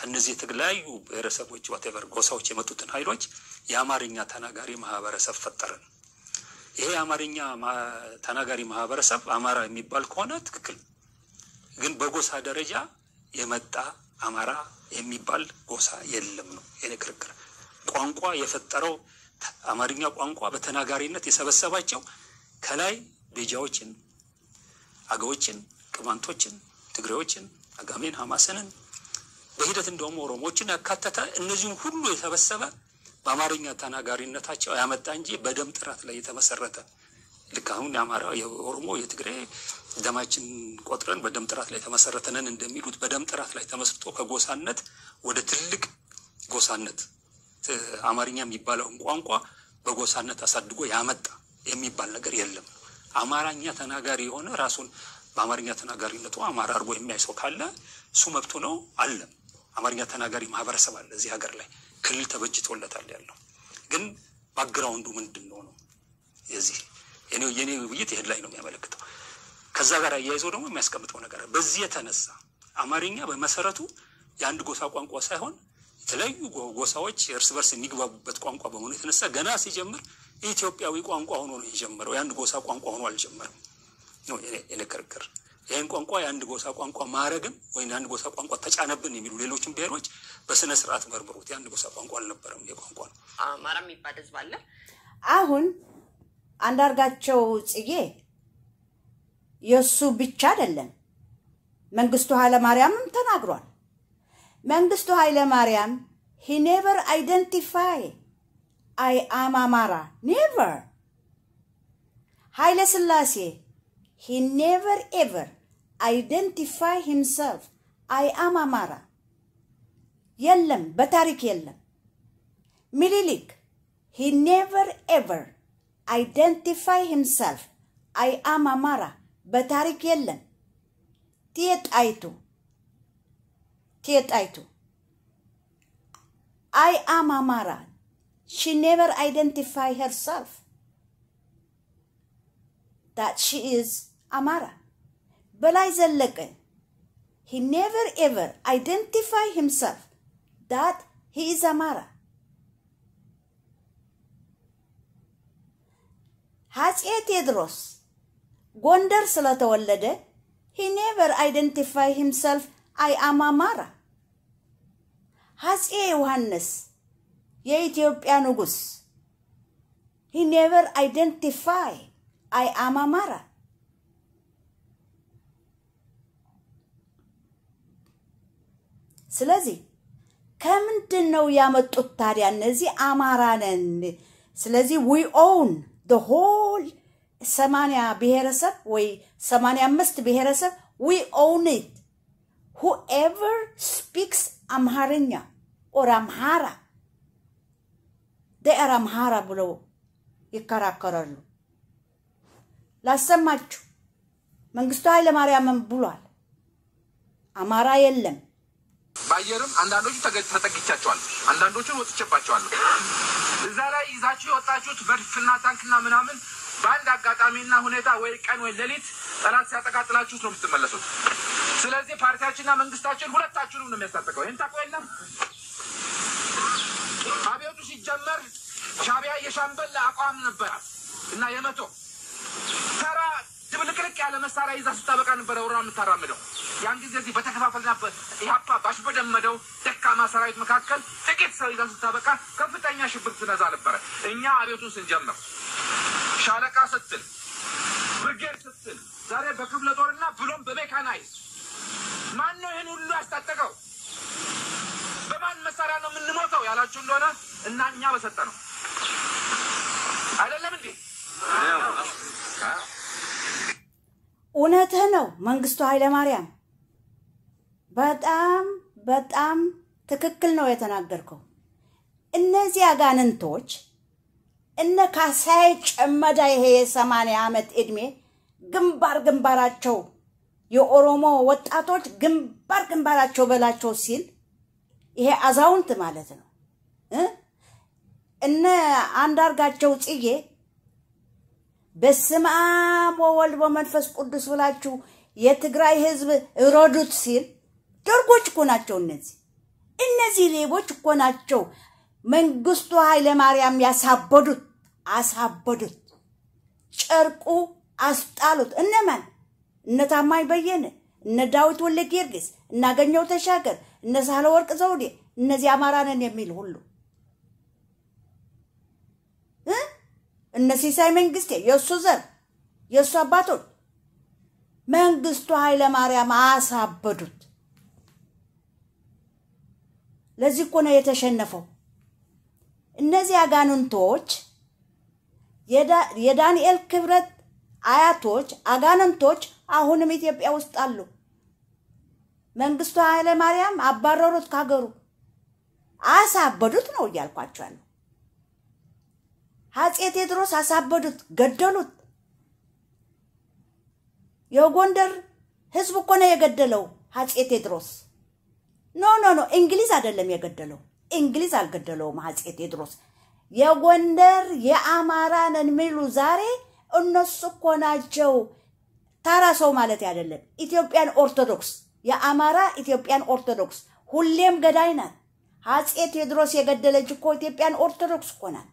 F: ከነዚህ የተለያዩ ብሔረሰቦች ዋቴቨር ጎሳዎች የመጡትን ኃይሎች የአማርኛ ተናጋሪ ማህበረሰብ ፈጠርን። ይሄ የአማርኛ ተናጋሪ ማህበረሰብ አማራ የሚባል ከሆነ ትክክል፣ ግን በጎሳ ደረጃ የመጣ አማራ የሚባል ጎሳ የለም ነው የኔ ክርክር። ቋንቋ የፈጠረው አማርኛ ቋንቋ በተናጋሪነት የሰበሰባቸው ከላይ ቤጃዎችን፣ አገዎችን፣ ቅማንቶችን፣ ትግሬዎችን፣ አጋሜን፣ ሐማስንን በሂደት እንደውም ኦሮሞዎችን ያካተተ እነዚህም ሁሉ የሰበሰበ በአማርኛ ተናጋሪነታቸው ያመጣ እንጂ በደም ጥራት ላይ የተመሰረተ ልክ አሁን የአማራ፣ የኦሮሞ፣ የትግሬ ደማችን ቆጥረን በደም ጥራት ላይ የተመሰረተነን እንደሚሉት በደም ጥራት ላይ ተመስርቶ ከጎሳነት ወደ ትልቅ ጎሳነት አማርኛ የሚባለውን ቋንቋ በጎሳነት አሳድጎ ያመጣ የሚባል ነገር የለም። አማርኛ ተናጋሪ የሆነ ራሱን በአማርኛ ተናጋሪነቱ አማራ አድርጎ የሚያይ ሰው ካለ እሱ መብቱ ነው አለም። አማርኛ ተናጋሪ ማህበረሰብ አለ እዚህ ሀገር ላይ ክልል ተበጅቶለታል ያለው ግን ባግራውንዱ ምንድን ነው ነው የዚህ የኔ ውይይት ይህን ላይ ነው የሚያመለክተው። ከዛ ጋር አያይዘው ደግሞ የሚያስቀምጠው ነገር በዚህ የተነሳ አማርኛ በመሰረቱ የአንድ ጎሳ ቋንቋ ሳይሆን የተለያዩ ጎሳዎች እርስ በርስ የሚግባቡበት ቋንቋ በመሆኑ የተነሳ ገና ሲጀምር የኢትዮጵያዊ ቋንቋ ሆኖ ነው የጀመረው። የአንድ ጎሳ ቋንቋ ሆኖ አልጀመረም ነው የኔ ክርክር። ይህን ቋንቋ የአንድ ጎሳ ቋንቋ ማረግን ወይም የአንድ ጎሳ ቋንቋ ተጫነብን የሚሉ ሌሎችን ብሔሮች በስነ ስርዓት መርምሩት። የአንድ ጎሳ ቋንቋ አልነበረም። የቋንቋ ነው።
G: አማራ የሚባል ህዝብ አለ።
C: አሁን አንዳርጋቸው ጽጌ የእሱ ብቻ አይደለም፣ መንግስቱ ኃይለማርያምም ተናግሯል። መንግስቱ ኃይለማርያም ሂ ኔቨር አይደንቲፋይ አይ አም አማራ ኔቨር። ኃይለ ስላሴ ሂ ኔቨር ኤቨር አይደንቲፋይ ሂምሰልፍ አይ አም አማራ የለም፣ በታሪክ የለም። ሚኒሊክ ሂ ኔቨር ኤቨር አይደንቲፋይ ሂምሰልፍ አይ አም አማራ በታሪክ የለም። ቴጣይቱ ቴጣይቱ አይ አም አማራ ሺ ኔቨር አይደንቲፋይ ሄርሰልፍ ዳት ሺ ኢዝ አማራ። በላይ ዘለቀ ሂ ኔቨር ኤቨር አይደንቲፋይ ሂምሰልፍ ዳት ሂ ኢዝ አማራ። አፄ ቴዎድሮስ ጎንደር ስለተወለደ ሂ ኔቨር አይደንቲፋይ ሂምሰልፍ አይ አም አማራ። አፄ ዮሐንስ የኢትዮጵያ ንጉሥ ሂ ኔቨር አይደንቲፋይ አይ አም አማራ። ስለዚህ ከምንድን ነው ያመጡት ታዲያ እነዚህ አማራ ነን? ስለዚህ ዊ ኦውን ደ ሆል ሰማንያ ብሔረሰብ ወይ ሰማንያ አምስት ብሔረሰብ ዊ ኦውን ኢት ሁኤቨር ስፒክስ አምሃርኛ ኦር አምሃራ ደአር አምሃራ ብለው ይከራከራሉ። ላሰማችሁ፣ መንግስቱ ኃይለማርያምን ብሏል፣ አማራ የለም።
H: በአየርም አንዳንዶቹ ተጠግቻቸዋል፣ አንዳንዶቹን ወጥቼባቸዋለሁ። እዛ ላይ ይዛችሁ የወጣችሁት መድፍና ታንክና ምናምን በአንድ አጋጣሚና ሁኔታ ወይ ቀን ወይ ሌሊት ጠላት ሲያጠቃጥላችሁት ነው የምትመለሱት። ስለዚህ ፓርቲያችንና መንግስታችን ሁለታችሁንም ነው የሚያስታጥቀው። ይህን ታውቁ የለም አብዮቱ ሲጀመር ሻቢያ የሻምበል አቋም ነበራት እና የመቶ ተራ ድብልቅልቅ ያለ መሳሪያ ይዛ ስታበቃ ነበረ ወራ የምታራምደው። ያን ጊዜ እዚህ በተከፋፈልና ኢህአፓ ባሽበደመደው ደካማ ሰራዊት መካከል ጥቂት ሰው ይዛ ስታበቃ ከፍተኛ ሽብር ትነዛ ነበረ። እኛ አብዮቱን ስንጀምር ሻለቃ ስትል ብርጌድ ስትል ዛሬ በክፍለ ጦርና ብሎም በሜካናይዝ ማን ነው ይህን ሁሉ ያስታጠቀው? በማን መሳሪያ ነው የምንሞተው ያላችሁ እንደሆነ እና እኛ በሰጠ ነው አይደለም እንዴ?
C: እውነትህ ነው መንግስቱ ኃይለማርያም፣ በጣም በጣም ትክክል ነው የተናገርከው። እነዚህ አጋንንቶች እነ ካሳዬ ጨመዳ ይሄ የሰማንያ ዓመት ዕድሜ ግንባር ግንባራቸው የኦሮሞ ወጣቶች ግንባር ግንባራቸው በላቸው ሲል ይሄ አዛውንት ማለት ነው እ እነ አንዳርጋቸው ጽጌ በስመ አብ ወወልድ ወመንፈስ ቅዱስ ብላችሁ የትግራይ ህዝብ እረዱት ሲል ደርጎች እኮ ናቸው እነዚህ። እነዚህ ሌቦች እኮ ናቸው መንግስቱ ኃይለማርያም ያሳበዱት አሳበዱት። ጨርቁ አስጣሉት። እነማን? እነ ታማኝ በየነ፣ እነ ዳዊት ወልደ ጊዮርጊስ፣ እናገኘው ተሻገር፣ እነ ሳህለወርቅ ዘውዴ፣ እነዚህ አማራ ነን የሚል ሁሉ እ እነ ሲሳይ መንግስቴ የእሱ ዘር የእሱ አባቶች መንግስቱ ኃይለ ማርያም አሳበዱት። ለዚህ እኮ ነው የተሸነፈው። እነዚህ አጋንንቶች የዳንኤል ክብረት አያቶች አጋንንቶች አሁንም ኢትዮጵያ ውስጥ አሉ። መንግስቱ ኃይለ ማርያም አባረሩት ካገሩ፣ አሳበዱት ነው እያልኳቸው ያለው። አፄ ቴዎድሮስ አሳበዱት፣ ገደሉት። የጎንደር ህዝብ እኮ ነው የገደለው አፄ ቴዎድሮስ። ኖ ኖ ኖ እንግሊዝ አይደለም የገደለው። እንግሊዝ አልገደለውም አፄ ቴዎድሮስ። የጎንደር የአማራ ነን የሚሉ ዛሬ እነሱ እኮ ናቸው። ታራ ሰው ማለት አይደለም። ኢትዮጵያን ኦርቶዶክስ የአማራ ኢትዮጵያን ኦርቶዶክስ ሁሌም ገዳይ ናት። አፄ ቴዎድሮስ የገደለች እኮ ኢትዮጵያን ኦርቶዶክስ እኮ ናት።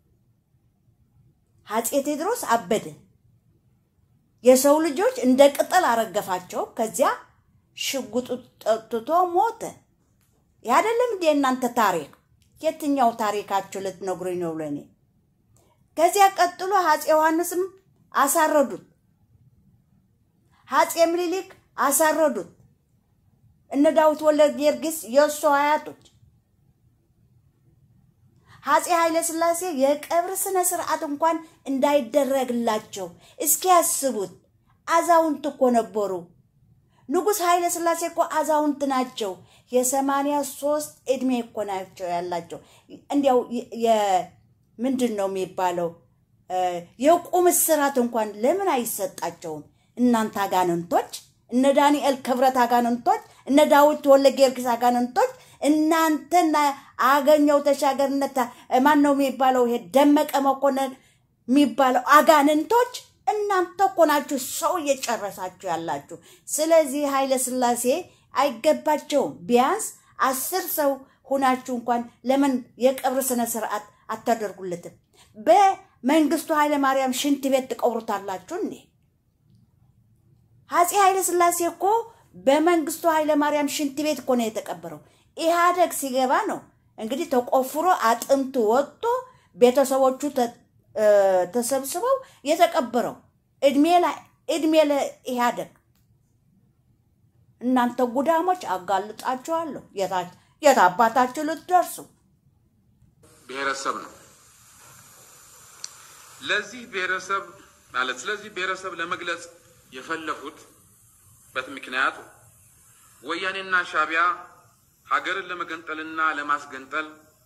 C: አፄ ቴዎድሮስ አበደ። የሰው ልጆች እንደ ቅጠል አረገፋቸው። ከዚያ ሽጉጡ ጠጥቶ ሞተ። ይህ አይደለም እንዴ እናንተ ታሪክ? የትኛው ታሪካችሁ ልትነግሩኝ ነው ለእኔ? ከዚያ ቀጥሎ አፄ ዮሐንስም አሳረዱት። አፄ ምኒልክ አሳረዱት። እነ ዳዊት ወልደ ጊዮርጊስ የእሱ አያቶች አፄ ኃይለ ሥላሴ የቀብር ስነ ስርዓት እንኳን እንዳይደረግላቸው እስኪ ያስቡት። አዛውንት እኮ ነበሩ። ንጉሥ ኃይለ ሥላሴ እኮ አዛውንት ናቸው። የሰማንያ ሶስት እድሜ እኮ ናቸው ያላቸው። እንዲያው ምንድን ነው የሚባለው? የቁም እስራት እንኳን ለምን አይሰጣቸውም? እናንተ አጋንንቶች፣ እነ ዳንኤል ክብረት አጋንንቶች፣ እነ ዳዊት ወልደ ጊዮርጊስ አጋንንቶች እናንተና አገኘው ተሻገርነት ማን ነው የሚባለው? ይሄ ደመቀ መኮንን የሚባለው አጋንንቶች እናንተ እኮ ናችሁ ሰው እየጨረሳችሁ ያላችሁ። ስለዚህ ኃይለ ሥላሴ አይገባቸውም። ቢያንስ አስር ሰው ሁናችሁ እንኳን ለምን የቀብር ስነ ስርዓት አታደርጉለትም? በመንግስቱ ኃይለ ማርያም ሽንት ቤት ትቀብሩታላችሁ እንዴ? አፄ ኃይለ ሥላሴ እኮ በመንግስቱ ኃይለ ማርያም ሽንት ቤት እኮ ነው የተቀበረው። ኢህአደግ ሲገባ ነው እንግዲህ ተቆፍሮ አጥንቱ ወጥቶ ቤተሰቦቹ ተሰብስበው የተቀበረው። እድሜ ላይ እድሜ ለኢህአደግ። እናንተ ጉዳሞች አጋልጣችኋለሁ። የት አባታችሁ ልትደርሱ?
H: ብሔረሰብ ነው። ለዚህ ብሔረሰብ ማለት ስለዚህ ብሔረሰብ ለመግለጽ የፈለጉት ምክንያት ወያኔና ሻቢያ ሀገርን ለመገንጠልና ለማስገንጠል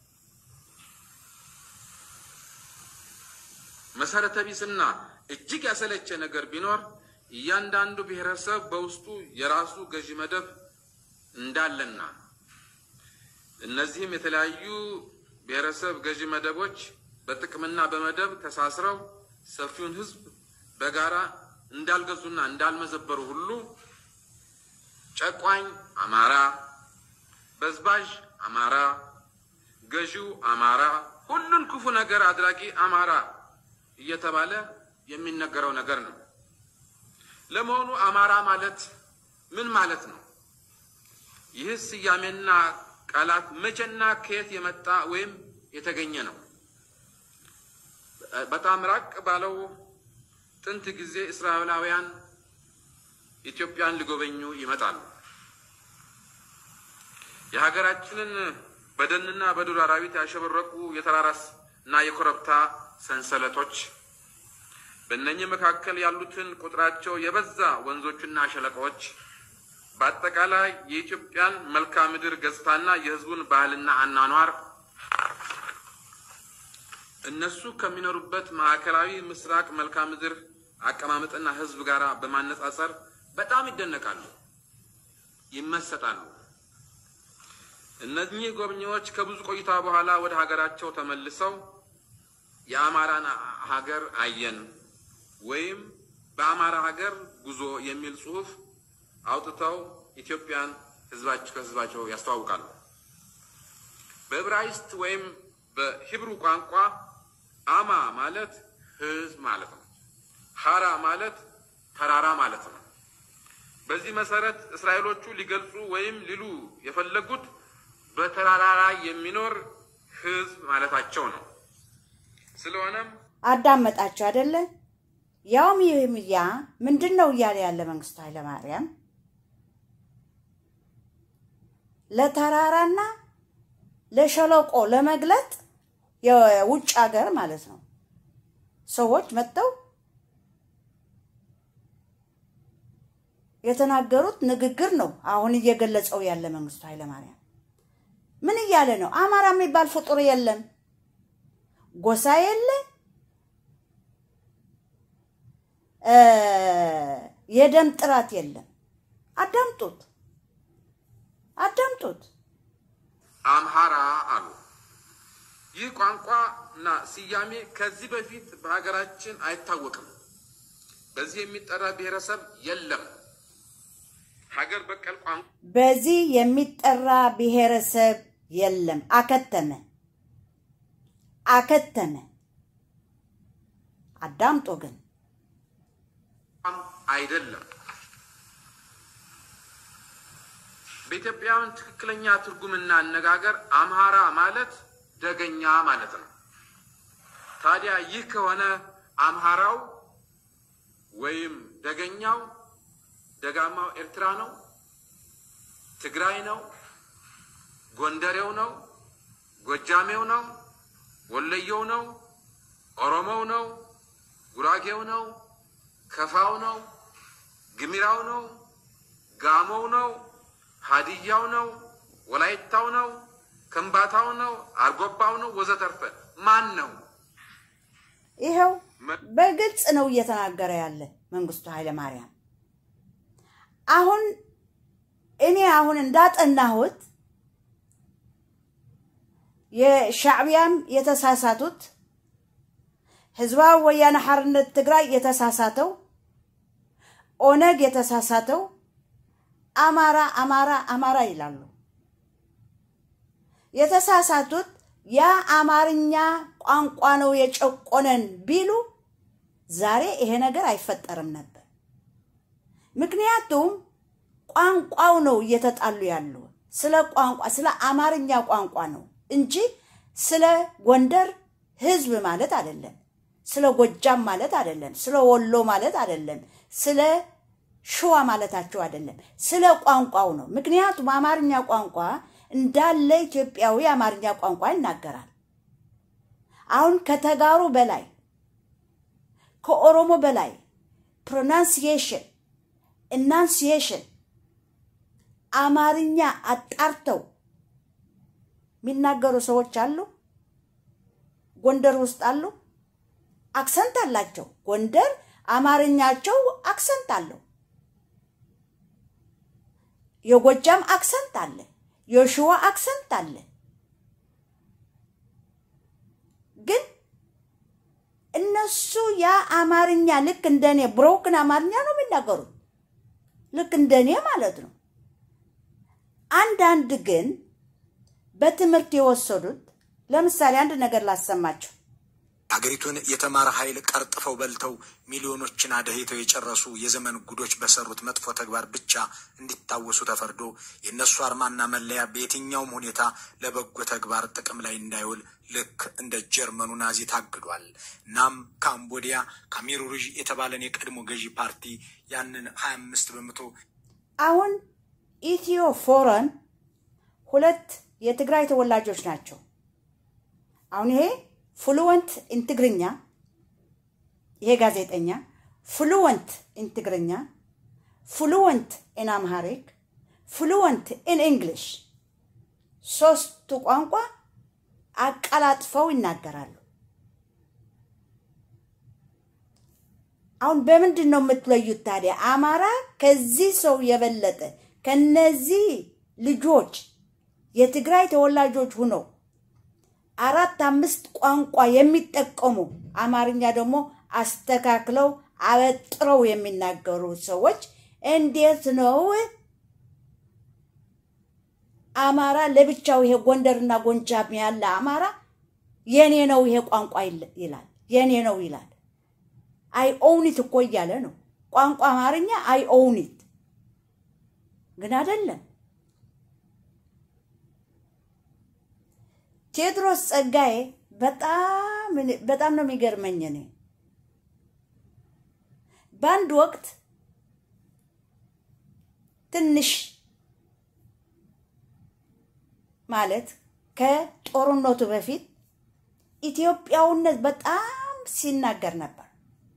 H: መሰረተ ቢስና እጅግ ያሰለቸ ነገር ቢኖር እያንዳንዱ ብሔረሰብ በውስጡ የራሱ ገዢ መደብ እንዳለና እነዚህም የተለያዩ ብሔረሰብ ገዢ መደቦች በጥቅምና በመደብ ተሳስረው ሰፊውን ሕዝብ በጋራ እንዳልገዙና እንዳልመዘበሩ ሁሉ ጨቋኝ አማራ፣ በዝባዥ አማራ፣ ገዢው አማራ፣ ሁሉን ክፉ ነገር አድራጊ አማራ እየተባለ የሚነገረው ነገር ነው። ለመሆኑ አማራ ማለት ምን ማለት ነው? ይህ ስያሜና ቃላት መቼና ከየት የመጣ ወይም የተገኘ ነው? በጣም ራቅ ባለው ጥንት ጊዜ እስራኤላውያን ኢትዮጵያን ሊጎበኙ ይመጣሉ። የሀገራችንን በደንና በዱር አራዊት ያሸበረቁ የተራራስ እና የኮረብታ ሰንሰለቶች በእነኚህ መካከል ያሉትን ቁጥራቸው የበዛ ወንዞችና ሸለቆዎች በአጠቃላይ የኢትዮጵያን መልክዓ ምድር ገጽታና የሕዝቡን ባህልና አኗኗር እነሱ ከሚኖሩበት ማዕከላዊ ምስራቅ መልክዓ ምድር አቀማመጥና ሕዝብ ጋር በማነጻጸር በጣም ይደነቃሉ፣ ይመሰጣሉ። እነኚህ ጎብኚዎች ከብዙ ቆይታ በኋላ ወደ ሀገራቸው ተመልሰው የአማራን ሀገር አየን ወይም በአማራ ሀገር ጉዞ የሚል ጽሑፍ አውጥተው ኢትዮጵያን ህዝባቸው ከህዝባቸው ያስተዋውቃሉ። በዕብራይስጥ ወይም በሂብሩ ቋንቋ አማ ማለት ህዝብ ማለት ነው። ሀራ ማለት ተራራ ማለት ነው። በዚህ መሰረት እስራኤሎቹ ሊገልጹ ወይም ሊሉ የፈለጉት በተራራ ላይ የሚኖር ህዝብ ማለታቸው ነው። ስለሆነም
C: አዳመጣችሁ አይደለ? ያውም ይህም ያ ምንድን ነው እያለ ያለ መንግስቱ ኃይለማርያም ለተራራና ለሸለቆ ለመግለጥ የውጭ ሀገር ማለት ነው ሰዎች መጥተው የተናገሩት ንግግር ነው። አሁን እየገለጸው ያለ መንግስቱ ኃይለማርያም ምን እያለ ነው? አማራ የሚባል ፍጡር የለም፣ ጎሳ የለ፣ የደም ጥራት የለም። አዳምጡት፣ አዳምጡት።
H: አምሃራ አሉ። ይህ ቋንቋ እና ስያሜ ከዚህ በፊት በሀገራችን አይታወቅም። በዚህ የሚጠራ ብሔረሰብ የለም። ሀገር በቀል ቋንቋ
C: በዚህ የሚጠራ ብሔረሰብ የለም። አከተመ አከተመ። አዳምጦ ግን
H: አይደለም። በኢትዮጵያውያን ትክክለኛ ትርጉምና አነጋገር አምሃራ ማለት ደገኛ ማለት ነው። ታዲያ ይህ ከሆነ አምሃራው ወይም ደገኛው ደጋማው ኤርትራ ነው፣ ትግራይ ነው፣ ጎንደሬው ነው፣ ጎጃሜው ነው፣ ወለየው ነው፣ ኦሮሞው ነው፣ ጉራጌው ነው፣ ከፋው ነው፣ ግሚራው ነው፣ ጋሞው ነው፣ ሀዲያው ነው፣ ወላይታው ነው፣ ከምባታው ነው፣ አርጎባው ነው፣ ወዘተርፈ ማን ነው?
C: ይኸው በግልጽ ነው እየተናገረ ያለ መንግስቱ ኃይለማርያም። አሁን እኔ አሁን እንዳጠናሁት የሻዕቢያም የተሳሳቱት ህዝባዊ ወያነ ሓርነት ትግራይ የተሳሳተው ኦነግ የተሳሳተው አማራ አማራ አማራ ይላሉ። የተሳሳቱት ያ አማርኛ ቋንቋ ነው የጨቆነን ቢሉ ዛሬ ይሄ ነገር አይፈጠርም ነበር። ምክንያቱም ቋንቋው ነው እየተጣሉ ያሉ ስለ ቋንቋ ስለ አማርኛ ቋንቋ ነው እንጂ ስለ ጎንደር ህዝብ ማለት አይደለም። ስለ ጎጃም ማለት አይደለም። ስለ ወሎ ማለት አይደለም። ስለ ሸዋ ማለታቸው አይደለም። ስለ ቋንቋው ነው። ምክንያቱም አማርኛ ቋንቋ እንዳለ ኢትዮጵያዊ አማርኛ ቋንቋ ይናገራል። አሁን ከተጋሩ በላይ ከኦሮሞ በላይ ፕሮናንሲዬሽን ኢናንሲዬሽን አማርኛ አጣርተው የሚናገሩ ሰዎች አሉ። ጎንደር ውስጥ አሉ። አክሰንት አላቸው። ጎንደር አማርኛቸው አክሰንት አለው። የጎጃም አክሰንት አለ። የሸዋ አክሰንት አለ። ግን እነሱ ያ አማርኛ ልክ እንደኔ ብሮክን አማርኛ ነው የሚናገሩት፣ ልክ እንደኔ ማለት ነው። አንዳንድ ግን በትምህርት የወሰዱት ለምሳሌ አንድ ነገር ላሰማቸው።
I: አገሪቱን የተማረ ኃይል ቀርጥፈው በልተው ሚሊዮኖችን አደህይተው የጨረሱ የዘመን ጉዶች በሰሩት መጥፎ ተግባር ብቻ እንዲታወሱ ተፈርዶ የእነሱ አርማና መለያ በየትኛውም ሁኔታ ለበጎ ተግባር ጥቅም ላይ እንዳይውል ልክ እንደ ጀርመኑ ናዚ ታግዷል። እናም ካምቦዲያ ካሜሩ ሩዥ የተባለን የቀድሞ ገዢ ፓርቲ ያንን ሀያ አምስት በመቶ
C: አሁን ኢትዮ ፎረን ሁለት የትግራይ ተወላጆች ናቸው። አሁን ይሄ ፍሉወንት ኢን ትግርኛ ይሄ ጋዜጠኛ ፍሉወንት ኢን ትግርኛ፣ ፍሉወንት ኢን አምሃሪክ፣ ፍሉወንት ኢን እንግሊሽ ሶስቱ ቋንቋ አቀላጥፈው ይናገራሉ። አሁን በምንድን ነው የምትለዩት ታዲያ? አማራ ከዚህ ሰው የበለጠ ከነዚህ ልጆች የትግራይ ተወላጆች ሁነው አራት አምስት ቋንቋ የሚጠቀሙ አማርኛ ደግሞ አስተካክለው አበጥረው የሚናገሩ ሰዎች እንዴት ነው አማራ ለብቻው ይሄ ጎንደርና ጎንጃም ያለ አማራ የኔ ነው ይሄ ቋንቋ ይል- ይላል። የኔ ነው ይላል። አይ ኦውኒት እኮ እያለ ነው። ቋንቋ አማርኛ አይ ኦውኒት ግን አይደለም። ቴዎድሮስ ጸጋዬ በጣም እኔ- በጣም ነው የሚገርመኝ። እኔ በአንድ ወቅት ትንሽ ማለት ከጦርነቱ በፊት ኢትዮጵያውነት በጣም ሲናገር ነበር።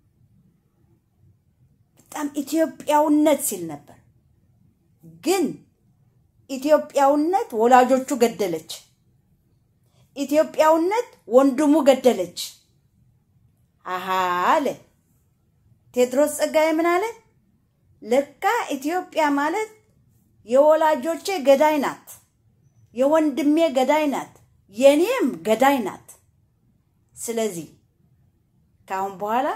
C: በጣም ኢትዮጵያውነት ሲል ነበር። ግን ኢትዮጵያውነት ወላጆቹ ገደለች። ኢትዮጵያውነት ወንድሙ ገደለች። አሃ አለ ቴዎድሮስ ጸጋዬ ምን አለ? ለካ ኢትዮጵያ ማለት የወላጆቼ ገዳይ ናት፣ የወንድሜ ገዳይ ናት፣ የኔም ገዳይ ናት። ስለዚህ ከአሁን በኋላ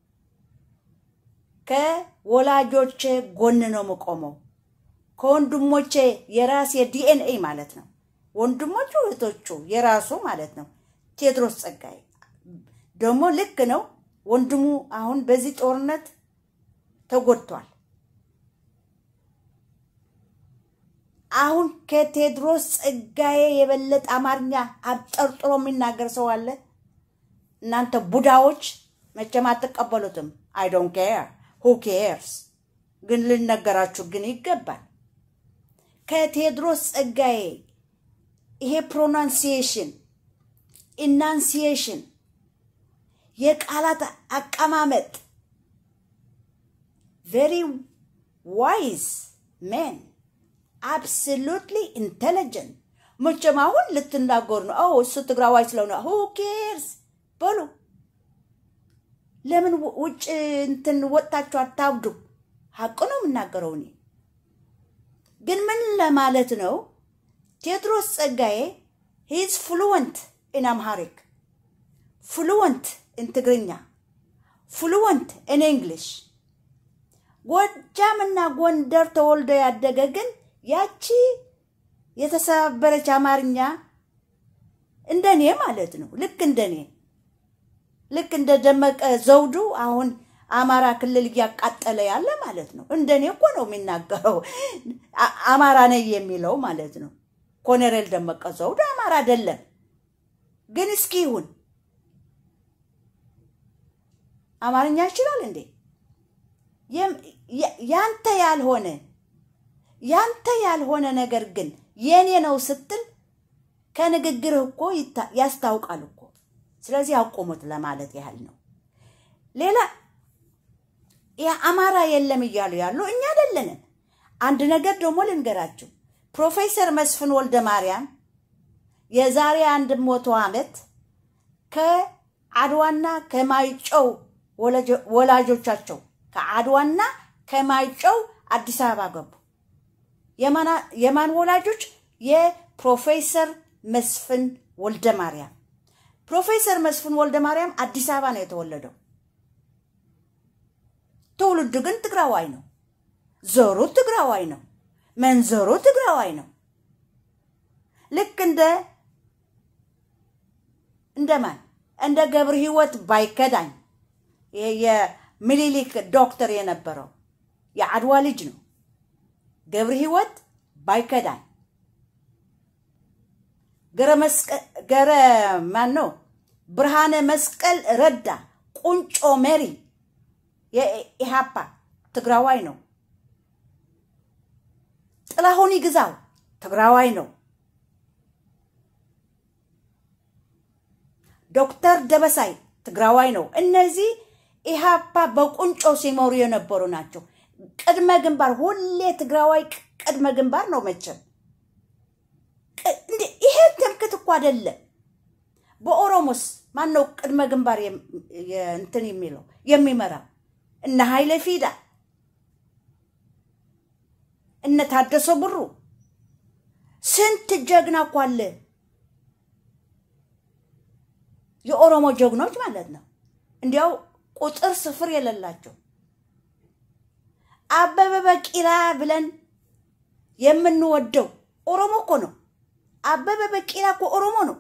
C: ከወላጆቼ ጎን ነው የምቆመው። ከወንድሞቼ የራሴ ዲኤንኤ ማለት ነው። ወንድሞቹ እህቶቹ የራሱ ማለት ነው። ቴዎድሮስ ጸጋዬ ደግሞ ልክ ነው። ወንድሙ አሁን በዚህ ጦርነት ተጎድቷል። አሁን ከቴዎድሮስ ጸጋዬ የበለጠ አማርኛ አብጠርጥሮ የሚናገር ሰው አለ? እናንተ ቡዳዎች መቼም አትቀበሉትም። አይ ዶንት ኬር ሁ ኬርስ፣ ግን ልነገራችሁ ግን ይገባል። ከቴዎድሮስ ጸጋዬ ይሄ ፕሮናንሲዬሽን ኢናንሲዬሽን የቃላት አቀማመጥ ቬሪ ዋይዝ ሜን አብሶሉትሊ ኢንቴሊጀንት። መቼም አሁን ልትናገሩ ነው። ኦ እሱ ትግራዋይ ስለሆነ ሁ ኬርስ በሉ። ለምን ው- ውጭ እንትን ወጥታችሁ አታብዱ? ሀቅ ነው የምናገረው እኔ። ግን ምን ለማለት ነው? ቴዎድሮስ ጸጋዬ ሂዝ ፍሉወንት ኢን አምሃሪክ ፍሉወንት ኢን ትግርኛ ፍሉወንት ኢን እንግሊሽ ጎጃምና ጎንደር ተወልዶ ያደገ ግን ያቺ የተሰባበረች አማርኛ እንደኔ ማለት ነው። ልክ እንደኔ ልክ እንደ ደመቀ ዘውዱ አሁን አማራ ክልል እያቃጠለ ያለ ማለት ነው። እንደኔ እኮ ነው የሚናገረው አ- አማራ ነኝ የሚለው ማለት ነው። ኮሎኔል ደመቀ ዘውዱ አማራ አይደለም፣ ግን እስኪ ይሁን አማርኛ ይችላል እንዴ? የም- ያ- ያንተ ያልሆነ ያንተ ያልሆነ ነገር ግን የኔ ነው ስትል ከንግግርህ እኮ ይታ- ያስታውቃል እኮ። ስለዚህ አቆሙት ለማለት ያህል ነው። ሌላ የአማራ የለም እያሉ ያሉ እኛ አይደለንም። አንድ ነገር ደግሞ ልንገራችሁ። ፕሮፌሰር መስፍን ወልደ ማርያም የዛሬ አንድ መቶ ዓመት ከአድዋና ከማይጨው ወላጆ- ወላጆቻቸው ከአድዋና ከማይጨው አዲስ አበባ ገቡ። የማና- የማን ወላጆች? የፕሮፌሰር መስፍን ወልደ ማርያም። ፕሮፌሰር መስፍን ወልደ ማርያም አዲስ አበባ ነው የተወለደው። ትውልዱ ግን ትግራዋይ ነው። ዘሩ ትግራዋይ ነው። መንዘሩ ትግራዋይ ነው። ልክ እንደ እንደማን እንደ ገብረ ሕይወት ባይከዳኝ ይሄ የሚኒሊክ ዶክተር የነበረው የአድዋ ልጅ ነው። ገብረ ሕይወት ባይከዳኝ ገረ መስቀል ገረ ማን ነው? ብርሃነ መስቀል ረዳ ቁንጮ መሪ የኢሃፓ ትግራዋይ ነው። ጥላሁን ይግዛው ትግራዋይ ነው። ዶክተር ደበሳይ ትግራዋይ ነው። እነዚህ ኢሃፓ በቁንጮ ሲመሩ የነበሩ ናቸው። ቅድመ ግንባር ሁሌ ትግራዋይ ቅድመ ግንባር ነው መቼም። ቅ- እንዴ ይሄ ትምክት እኮ አይደለም። በኦሮሞስ ማን ነው ቅድመ ግንባር የም- የ- እንትን የሚለው የሚመራው? እነ ኃይለ ፊዳ እነ ታደሰ ብሩ ስንት ጀግና እኮ አለ። የኦሮሞ ጀግኖች ማለት ነው። እንዲያው ቁጥር ስፍር የሌላቸው አበበ ቢቂላ ብለን የምንወደው ኦሮሞ እኮ ነው። አበበ ቢቂላ እኮ ኦሮሞ ነው።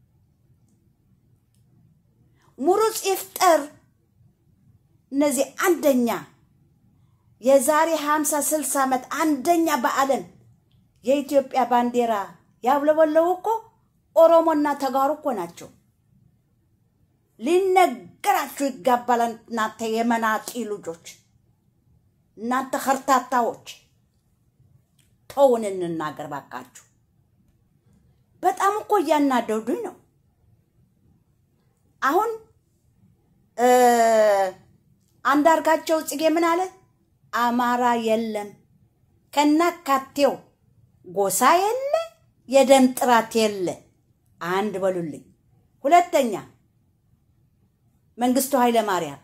C: ሙሩፅ ይፍጠር እነዚህ አንደኛ የዛሬ ሀምሳ ስልሳ ዓመት አንደኛ በዓለም የኢትዮጵያ ባንዲራ ያውለበለቡ እኮ ኦሮሞና ተጋሩ እኮ ናቸው። ሊነገራችሁ ይገባል። እናንተ የመናጢ ልጆች፣ እናንተ ከርታታዎች ተውን እንናገር ባካችሁ። በጣም እኮ እያናደዱኝ ነው። አሁን አንዳርጋቸው ጽጌ ምን አለ? አማራ የለም ከናካቴው ጎሳ የለ የደም ጥራት የለ። አንድ በሉልኝ። ሁለተኛ መንግስቱ ኃይለ ማርያም፣